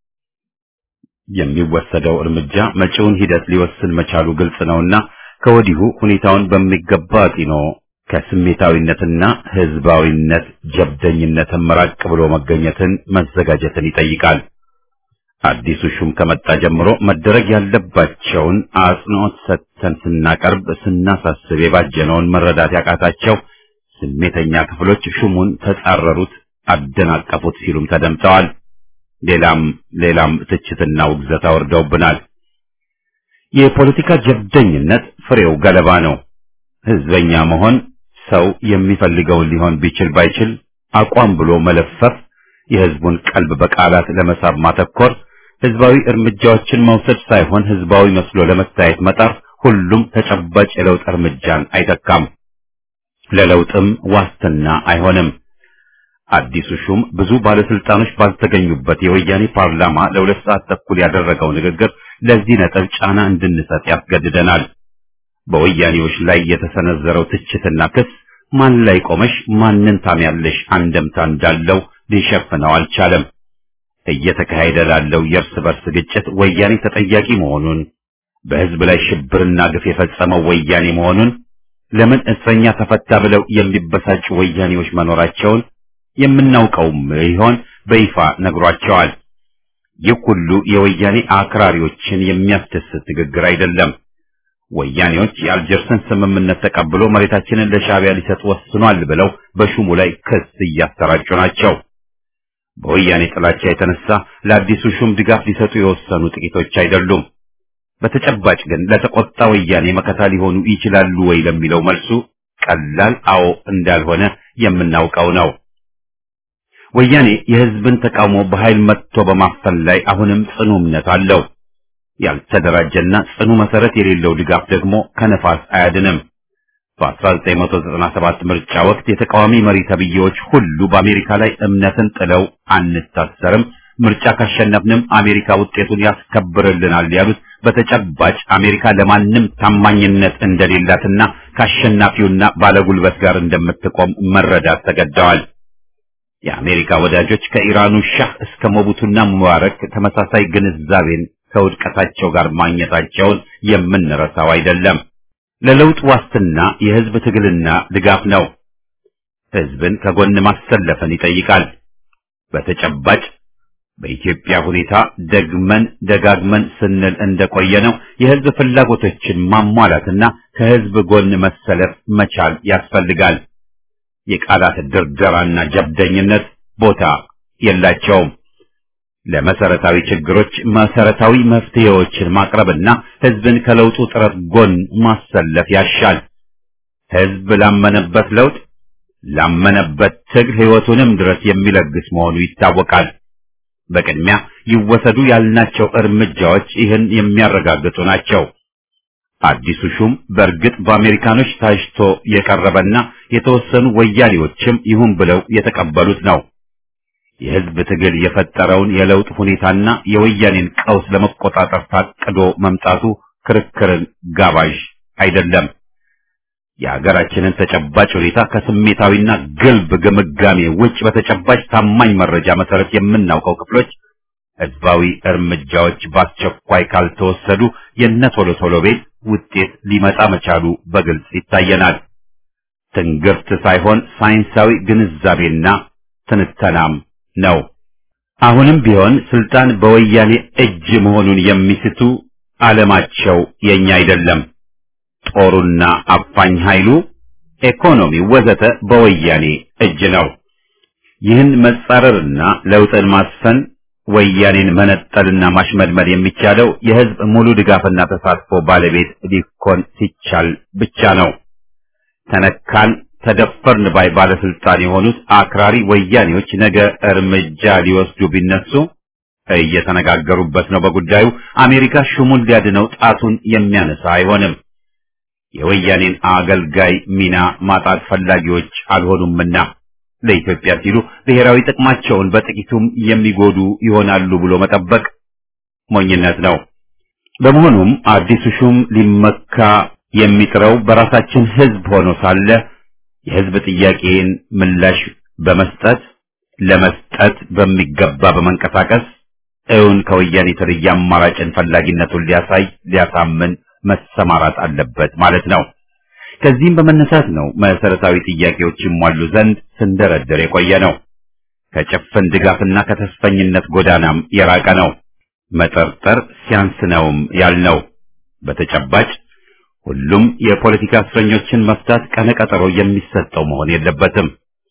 የሚወሰደው እርምጃ መጪውን ሂደት ሊወስን መቻሉ ግልጽ ነውና ከወዲሁ ሁኔታውን በሚገባ አጢኖ ከስሜታዊነትና ህዝባዊነት ጀብደኝነትን መራቅ ብሎ መገኘትን መዘጋጀትን ይጠይቃል። አዲሱ ሹም ከመጣ ጀምሮ መደረግ ያለባቸውን አጽንኦት ሰጥተን ስናቀርብ ስናሳስብ የባጀነውን መረዳት ያቃታቸው ስሜተኛ ክፍሎች ሹሙን ተጻረሩት፣ አደናቀፉት ሲሉም ተደምጠዋል። ሌላም ሌላም ትችትና ውግዘት አወርደውብናል። የፖለቲካ ጀብደኝነት ፍሬው ገለባ ነው። ህዝበኛ መሆን ሰው የሚፈልገውን ሊሆን ቢችል ባይችል አቋም ብሎ መለፈፍ፣ የህዝቡን ቀልብ በቃላት ለመሳብ ማተኮር፣ ህዝባዊ እርምጃዎችን መውሰድ ሳይሆን ህዝባዊ መስሎ ለመታየት መጣር ሁሉም ተጨባጭ የለውጥ እርምጃን አይተካም፣ ለለውጥም ዋስትና አይሆንም። አዲሱ ሹም ብዙ ባለስልጣኖች ባልተገኙበት የወያኔ ፓርላማ ለሁለት ሰዓት ተኩል ያደረገው ንግግር ለዚህ ነጥብ ጫና እንድንሰጥ ያስገድደናል። በወያኔዎች ላይ የተሰነዘረው ትችትና ክስ ማን ላይ ቆመሽ ማንን ታምያለሽ አንደምታ እንዳለው ሊሸፍነው አልቻለም። እየተካሄደ ላለው የእርስ በርስ ግጭት ወያኔ ተጠያቂ መሆኑን፣ በህዝብ ላይ ሽብርና ግፍ የፈጸመው ወያኔ መሆኑን፣ ለምን እስረኛ ተፈታ ብለው የሚበሳጩ ወያኔዎች መኖራቸውን የምናውቀውም ይሆን በይፋ ነግሯቸዋል። ይህ ሁሉ የወያኔ አክራሪዎችን የሚያስደስት ንግግር አይደለም። ወያኔዎች የአልጀርስን ስምምነት ተቀብሎ መሬታችንን ለሻዕቢያ ሊሰጥ ወስኗል ብለው በሹሙ ላይ ክስ እያሰራጩ ናቸው። በወያኔ ጥላቻ የተነሳ ለአዲሱ ሹም ድጋፍ ሊሰጡ የወሰኑ ጥቂቶች አይደሉም። በተጨባጭ ግን ለተቆጣ ወያኔ መከታ ሊሆኑ ይችላሉ ወይ ለሚለው መልሱ ቀላል አዎ እንዳልሆነ የምናውቀው ነው። ወያኔ የህዝብን ተቃውሞ በኃይል መጥቶ በማፈን ላይ አሁንም ጽኑ እምነት አለው። ያልተደራጀና ጽኑ መሰረት የሌለው ድጋፍ ደግሞ ከነፋስ አያድንም። በ1997 ምርጫ ወቅት የተቃዋሚ መሪ ተብዬዎች ሁሉ በአሜሪካ ላይ እምነትን ጥለው አንታሰርም፣ ምርጫ ካሸነፍንም አሜሪካ ውጤቱን ያስከብርልናል ያሉት በተጨባጭ አሜሪካ ለማንም ታማኝነት እንደሌላትና ከአሸናፊውና ባለጉልበት ጋር እንደምትቆም መረዳት ተገደዋል። የአሜሪካ ወዳጆች ከኢራኑ ሻህ እስከ ሞቡቱና ሙባረክ ተመሳሳይ ግንዛቤን ከውድቀታቸው ጋር ማግኘታቸውን የምንረሳው አይደለም። ለለውጥ ዋስትና የህዝብ ትግልና ድጋፍ ነው። ህዝብን ከጎን ማሰለፍን ይጠይቃል። በተጨባጭ በኢትዮጵያ ሁኔታ ደግመን ደጋግመን ስንል እንደቆየ ነው የህዝብ ፍላጎቶችን ማሟላትና ከህዝብ ጎን መሰለፍ መቻል ያስፈልጋል። የቃላት ድርደራና ጀብደኝነት ቦታ የላቸውም። ለመሰረታዊ ችግሮች መሰረታዊ መፍትሄዎችን ማቅረብና ህዝብን ከለውጡ ጥረት ጎን ማሰለፍ ያሻል። ህዝብ ላመነበት ለውጥ ላመነበት ትግል ህይወቱንም ድረስ የሚለግስ መሆኑ ይታወቃል። በቅድሚያ ይወሰዱ ያልናቸው እርምጃዎች ይህን የሚያረጋግጡ ናቸው። አዲሱ ሹም በእርግጥ በአሜሪካኖች ታጭቶ የቀረበና የተወሰኑ ወያኔዎችም ይሁን ብለው የተቀበሉት ነው። የህዝብ ትግል የፈጠረውን የለውጥ ሁኔታና የወያኔን ቀውስ ለመቆጣጠር ታቅዶ መምጣቱ ክርክርን ጋባዥ አይደለም። የሀገራችንን ተጨባጭ ሁኔታ ከስሜታዊና ግልብ ግምጋሜ ውጭ በተጨባጭ ታማኝ መረጃ መሰረት የምናውቀው ክፍሎች ህዝባዊ እርምጃዎች በአስቸኳይ ካልተወሰዱ የነ ቶሎ ቶሎ ቤት ውጤት ሊመጣ መቻሉ በግልጽ ይታየናል። ትንግርት ሳይሆን ሳይንሳዊ ግንዛቤና ትንተናም ነው። አሁንም ቢሆን ስልጣን በወያኔ እጅ መሆኑን የሚስቱ ዓለማቸው የኛ አይደለም። ጦሩና አፋኝ ኃይሉ፣ ኢኮኖሚው ወዘተ በወያኔ እጅ ነው። ይህን መጻረርና ለውጥን ማስፈን ወያኔን መነጠልና ማሽመድመድ የሚቻለው የህዝብ ሙሉ ድጋፍና ተሳትፎ ባለቤት ሊኮን ሲቻል ብቻ ነው። ተነካን ተደፈርን ባይ ባለስልጣን የሆኑት አክራሪ ወያኔዎች ነገ እርምጃ ሊወስዱ ቢነሱ እየተነጋገሩበት ነው። በጉዳዩ አሜሪካ ሹሙን ሊያድነው ጣቱን የሚያነሳ አይሆንም። የወያኔን አገልጋይ ሚና ማጣት ፈላጊዎች አልሆኑምና ለኢትዮጵያ ሲሉ ብሔራዊ ጥቅማቸውን በጥቂቱም የሚጎዱ ይሆናሉ ብሎ መጠበቅ ሞኝነት ነው። በመሆኑም አዲሱ ሹም ሊመካ የሚጥረው በራሳችን ህዝብ ሆኖ ሳለ የህዝብ ጥያቄን ምላሽ በመስጠት ለመስጠት በሚገባ በመንቀሳቀስ እውን ከወያኔ የተለየ አማራጭን ፈላጊነቱን ሊያሳይ ሊያሳምን መሰማራት አለበት ማለት ነው። ከዚህም በመነሳት ነው መሰረታዊ ጥያቄዎች ይሟሉ ዘንድ ስንደረደር የቆየ ነው። ከጭፍን ድጋፍና ከተስፈኝነት ጎዳናም የራቀ ነው። መጠርጠር ሲያንስ ነውም ያልነው በተጨባጭ ሁሉም የፖለቲካ እስረኞችን መፍታት ቀነቀጠሮ የሚሰጠው መሆን የለበትም።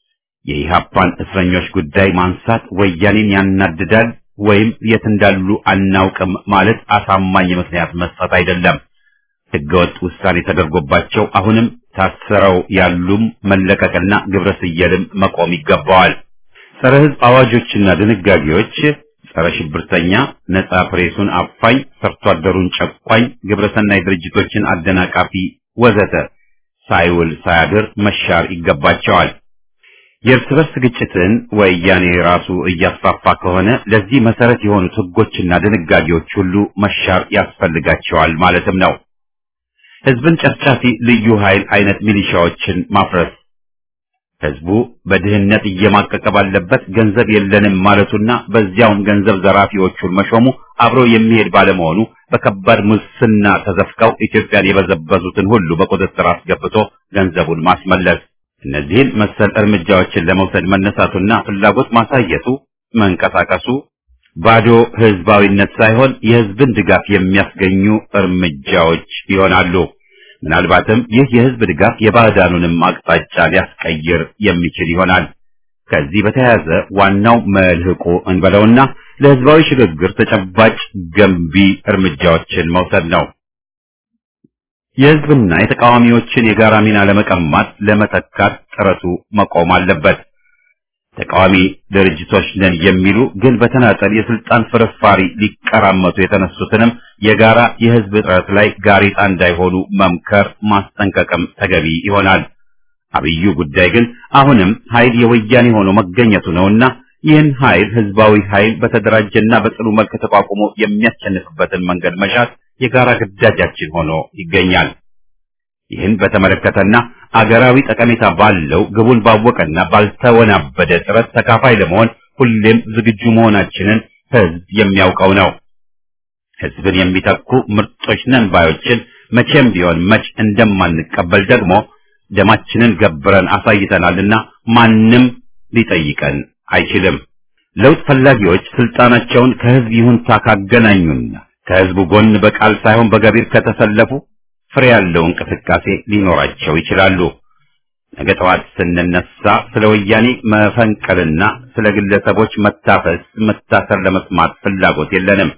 የኢሃፓን እስረኞች ጉዳይ ማንሳት ወያኔን ያናድዳል ወይም የት እንዳሉ አናውቅም ማለት አሳማኝ ምክንያት መስጠት አይደለም። ህገወጥ ውሳኔ ተደርጎባቸው አሁንም ታስረው ያሉም መለቀቅና ግብረ ስየልም መቆም ይገባዋል። ጸረ ህዝብ አዋጆችና ድንጋጌዎች ጸረ ሽብርተኛ፣ ነጻ ፕሬሱን አፋኝ፣ ሰርቶ አደሩን ጨቋኝ፣ ግብረሰናይ ድርጅቶችን አደናቃፊ ወዘተ ሳይውል ሳያድር መሻር ይገባቸዋል። የእርስ በርስ ግጭትን ወያኔ ራሱ እያስፋፋ ከሆነ ለዚህ መሰረት የሆኑት ህጎችና ድንጋጌዎች ሁሉ መሻር ያስፈልጋቸዋል ማለትም ነው። ህዝብን ጨፍጫፊ ልዩ ኃይል አይነት ሚሊሻዎችን ማፍረስ ህዝቡ በድህነት እየማቀቀ ባለበት ገንዘብ የለንም ማለቱና በዚያውም ገንዘብ ዘራፊዎቹን መሾሙ አብሮ የሚሄድ ባለመሆኑ በከባድ ሙስና ተዘፍቀው ኢትዮጵያን የበዘበዙትን ሁሉ በቁጥጥር አስገብቶ ገንዘቡን ማስመለስ እነዚህን መሰል እርምጃዎችን ለመውሰድ መነሳቱና ፍላጎት ማሳየቱ መንቀሳቀሱ ባዶ ህዝባዊነት ሳይሆን የህዝብን ድጋፍ የሚያስገኙ እርምጃዎች ይሆናሉ። ምናልባትም ይህ የህዝብ ድጋፍ የባዕዳኑንም አቅጣጫ ሊያስቀይር የሚችል ይሆናል። ከዚህ በተያያዘ ዋናው መልህቁ እንበለውና ለህዝባዊ ሽግግር ተጨባጭ ገንቢ እርምጃዎችን መውሰድ ነው። የህዝብና የተቃዋሚዎችን የጋራ ሚና ለመቀማት ለመተካት ጥረቱ መቆም አለበት። ተቃዋሚ ድርጅቶች ነን የሚሉ ግን በተናጠል የስልጣን ፍርፋሪ ሊቀራመቱ የተነሱትንም የጋራ የህዝብ ጥረት ላይ ጋሬጣ እንዳይሆኑ መምከር ማስጠንቀቅም ተገቢ ይሆናል። አብዩ ጉዳይ ግን አሁንም ኃይል የወያኔ ሆኖ መገኘቱ ነውና ይህን ኃይል ህዝባዊ ኃይል በተደራጀና በጽኑ መልክ ተቋቁሞ የሚያሸንፍበትን መንገድ መሻት የጋራ ግዳጃችን ሆኖ ይገኛል። ይህን በተመለከተና አገራዊ ጠቀሜታ ባለው ግቡን ባወቀና ባልተወናበደ ጥረት ተካፋይ ለመሆን ሁሌም ዝግጁ መሆናችንን ህዝብ የሚያውቀው ነው። ህዝብን የሚተኩ ምርጦች ነን ባዮችን መቼም ቢሆን መች እንደማንቀበል ደግሞ ደማችንን ገብረን አሳይተናልና ማንም ሊጠይቀን አይችልም። ለውጥ ፈላጊዎች ስልጣናቸውን ከህዝብ ይሁንታ ካገናኙና ከህዝቡ ጎን በቃል ሳይሆን በገቢር ከተሰለፉ ፍሬ ያለው እንቅስቃሴ ሊኖራቸው ይችላሉ። ነገ ጠዋት ስንነሳ ስለ ወያኔ መፈንቀልና ስለ ግለሰቦች መታፈስ፣ መታሰር ለመስማት ፍላጎት የለንም።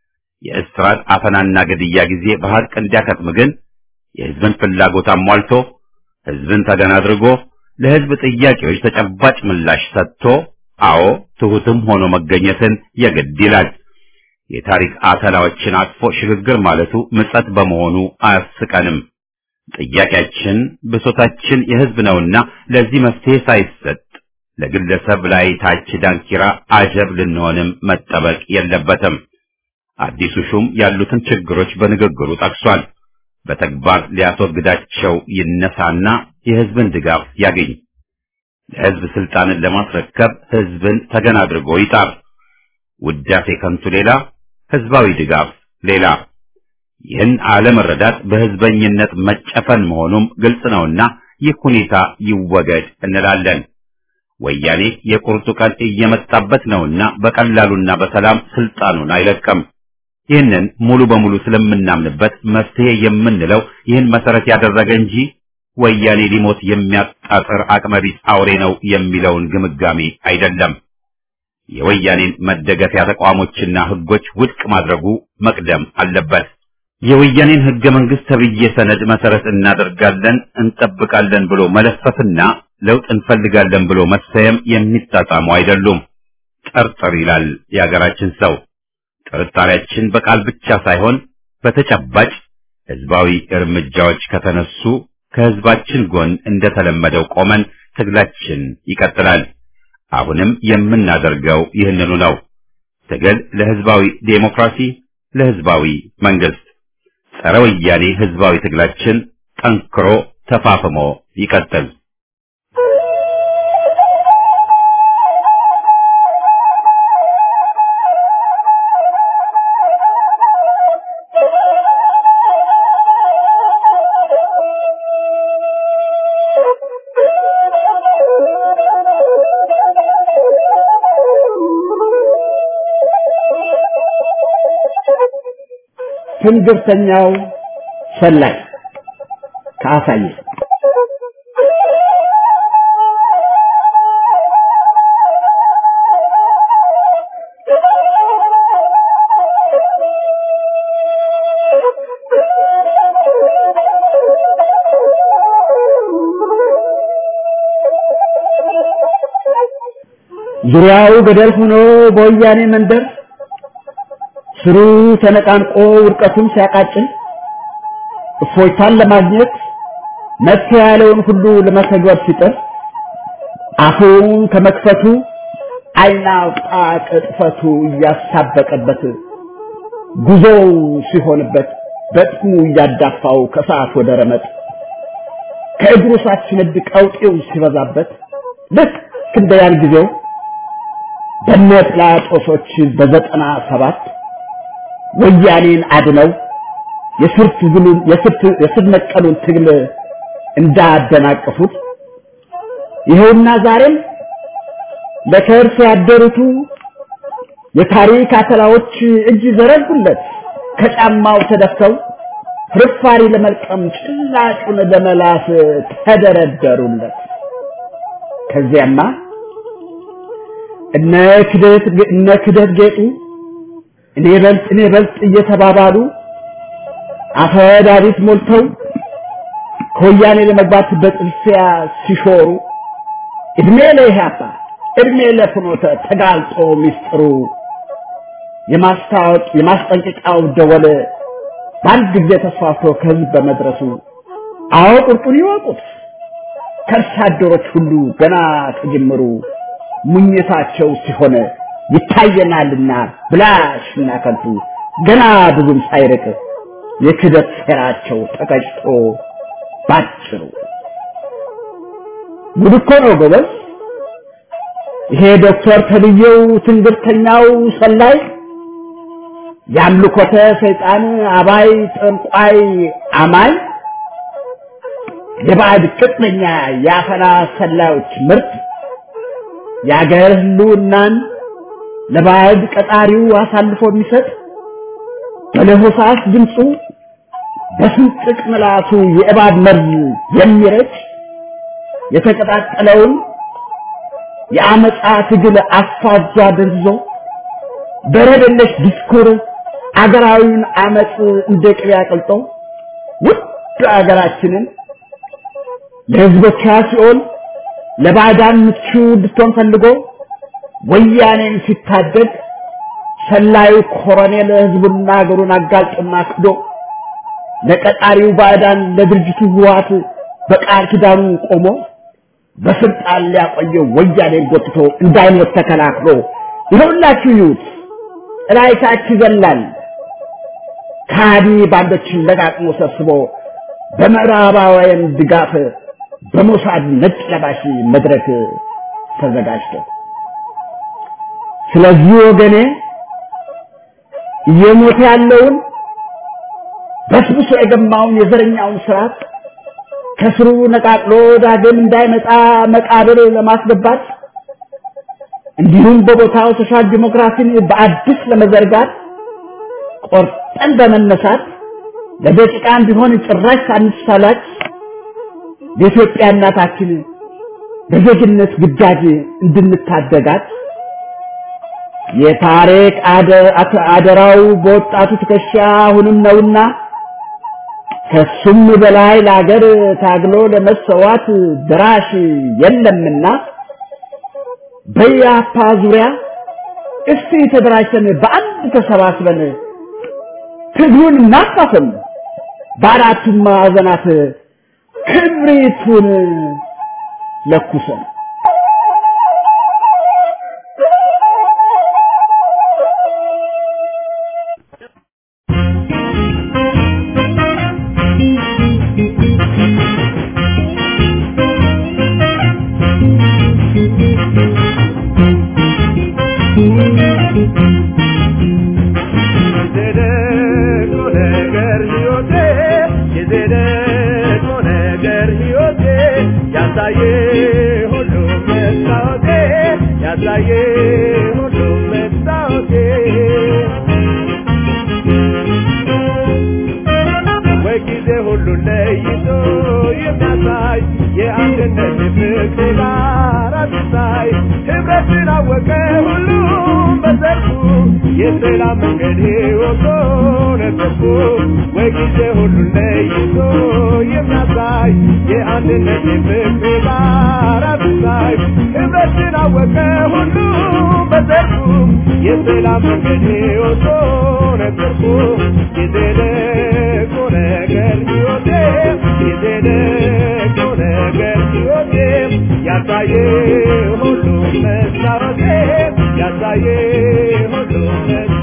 የእስራት አፈናና ግድያ ጊዜ በሀቅ እንዲያከትም ግን የህዝብን ፍላጎት አሟልቶ ህዝብን ተገን አድርጎ ለህዝብ ጥያቄዎች ተጨባጭ ምላሽ ሰጥቶ አዎ ትሁትም ሆኖ መገኘትን የግድ ይላል። የታሪክ አተላዎችን አቅፎ ሽግግር ማለቱ ምጸት በመሆኑ አያስቀንም። ጥያቄያችን ብሶታችን የህዝብ ነውና ለዚህ መፍትሄ ሳይሰጥ ለግለሰብ ላይ ታች ዳንኪራ አጀብ ልንሆንም መጠበቅ የለበትም። አዲሱ ሹም ያሉትን ችግሮች በንግግሩ ጠቅሷል። በተግባር ሊያስወግዳቸው ይነሳና የህዝብን ድጋፍ ያገኝ። ለህዝብ ስልጣንን ለማስረከብ ህዝብን ተገን አድርጎ ይጣር። ውዳሴ ከንቱ ሌላ፣ ህዝባዊ ድጋፍ ሌላ። ይህን አለመረዳት በህዝበኝነት መጨፈን መሆኑም ግልጽ ነውና ይህ ሁኔታ ይወገድ እንላለን። ወያኔ የቁርጡ ቀን እየመጣበት ነውና በቀላሉና በሰላም ስልጣኑን አይለቅም። ይህንን ሙሉ በሙሉ ስለምናምንበት መፍትሄ የምንለው ይህን መሰረት ያደረገ እንጂ ወያኔ ሊሞት የሚያጣጥር አቅመቢስ አውሬ ነው የሚለውን ግምጋሜ አይደለም። የወያኔን መደገፊያ ተቋሞችና ህጎች ውድቅ ማድረጉ መቅደም አለበት። የወያኔን ህገ መንግስት ተብዬ ሰነድ መሰረት እናደርጋለን እንጠብቃለን ብሎ መለፈፍና ለውጥ እንፈልጋለን ብሎ መሰየም የሚጣጣሙ አይደሉም። ጠርጥር ይላል የሀገራችን ሰው። ጥርጣሬያችን በቃል ብቻ ሳይሆን በተጨባጭ ህዝባዊ እርምጃዎች ከተነሱ ከህዝባችን ጎን እንደተለመደው ቆመን ትግላችን ይቀጥላል። አሁንም የምናደርገው ይህንኑ ነው። ትግል ለህዝባዊ ዴሞክራሲ፣ ለህዝባዊ መንግስት፣ ጸረ ወያኔ ህዝባዊ ትግላችን ጠንክሮ ተፋፍሞ ይቀጥል። ትንግርተኛው ሰላይ ከአሳየ ዙሪያው ገደል ሆኖ በወያኔ መንደር ስሩ ተነቃንቆ ውድቀቱን ሲያቃጭል እፎይታን ለማግኘት መፍትሄ ያለውን ሁሉ ለመተግበር ሲጥር አፉን ከመክፈቱ አይናውጣ ቅጥፈቱ እያሳበቀበት ጉዞው ሲሆንበት በጥሙ እያዳፋው ከሰዓት ወደ ረመጥ ከእግሩ ሳት ሲነድ ቀውጤው ሲበዛበት ልክ እንደ ያን ጊዜው በነ ጲላጦሶች በዘጠና ሰባት ወያኔን አድነው የስር ትግሉን የስር ነቀሉን ትግል እንዳደናቀፉት ይኸውና ዛሬም ለከርስ ያደሩቱ የታሪክ አተላዎች እጅ ዘረጉለት ከጫማው ተደፍተው ፍርፋሪ ለመልቀም ጭላጩን ለመላስ ተደረደሩለት። ከዚያማ እነ ክደት እነ ክደት ጌጡ እኔ በልጥ እኔ በልጥ እየተባባሉ አፈዳሪት ሞልተው ከወያኔ ለመግባት በጥልፊያ ሲሾሩ እድሜ ለኢህአፓ እድሜ ለፍኖተ ተጋልጦ ሚስጥሩ የማስታወቅ የማስጠንቀቂያው ደወል በአንድ ጊዜ ተስፋፍቶ ከህዝብ በመድረሱ አዎ ቁርጡን ይወቁት ከርሳ አደሮች ሁሉ ገና ከጅምሩ ሙኝታቸው ሲሆን ይታየናልና ብላሽና ከንቱ ገና ብዙም ሳይርቅ የክደት ሴራቸው ተቀጭቶ ባጭሩ ጉድ እኮ ነው ጎበዝ። ይሄ ዶክተር ተብዬው ትንግርተኛው ሰላይ የአምልኮተ ሰይጣን አባይ ጠንቋይ አማይ የባዕድ ቅጥነኛ የአፈና ሰላዮች ምርት የአገር ህልውናን ለባዕድ ቀጣሪው አሳልፎ የሚሰጥ በለሆሳስ ድምፁ በስንጥቅ ምላሱ የእባብ መርዝ የሚረጭ የተቀጣጠለውን የአመፃ ትግል አፋጇ ደንዝዞ በረደለሽ ዲስኩር አገራዊውን አመፅ እንደ ቅቤ አቅልጦ ውድ አገራችንን ለህዝቦቿ ሲኦል ለባዕዳን ምቹ እንድትሆን ፈልጎ ወያኔን ሲታደግ ሰላዩ ኮሎኔል ህዝቡና ሀገሩን አጋልጦና ክዶ ለቀጣሪው ባዕዳን ለድርጅቱ ህወሓት በቃል ኪዳኑ ቆሞ በስልጣን ሊያቆየው ወያኔን ጎትቶ እንዳይሞት ተከላክሎ ይኸውላችሁ ይዩት ጥላይታች ይዘላል ከሃዲ ባንዶችን ለቃቅሞ ሰብስቦ በምዕራባውያን ድጋፍ በሞሳድ ነጭ ለባሽ መድረክ ተዘጋጅቶ ስለዚህ ወገኔ እየሞተ ያለውን በስብሶ የገማውን የዘረኛውን ስርዓት ከስሩ ነቃቅሎ ዳግም እንዳይመጣ መቃብር ለማስገባት እንዲሁም በቦታው ሶሻል ዲሞክራሲን በአዲስ ለመዘርጋት ቆርጠን በመነሳት ለደቂቃም ቢሆን ጭራሽ ሳንሳላች የኢትዮጵያ እናታችን በዜግነት ግዳጅ እንድንታደጋት የታሪክ አደራው በወጣቱ ትከሻ አሁንም ነውና ከሱም በላይ ለአገር ታግሎ ለመሰዋት ድራሽ የለምና በያፓ ዙሪያ እስቲ ተደራጅተን በአንድ ተሰባስበን ትግሉን እናፋፍም፣ በአራቱም ማዕዘናት ክብሪቱን ለኩሰን የሰላም መንገድ ሕይወቶ ነበርኩ ወይ ጊዜ ሁሉ ለይቶ የሚያሳይ የአንድነት የፍቅር ባራት ላይ ህብረትን አወቀ ሁሉ በዘርፉ የሰላም መንገድ ሕይወቶ ነበርኩ የዘለቁ ነገር ሕይወቴ የዘለቁ ነገር ሕይወቴ ያሳየ ሁሉ መስታወቴ ያሳየ ሁሉ መስታወቴ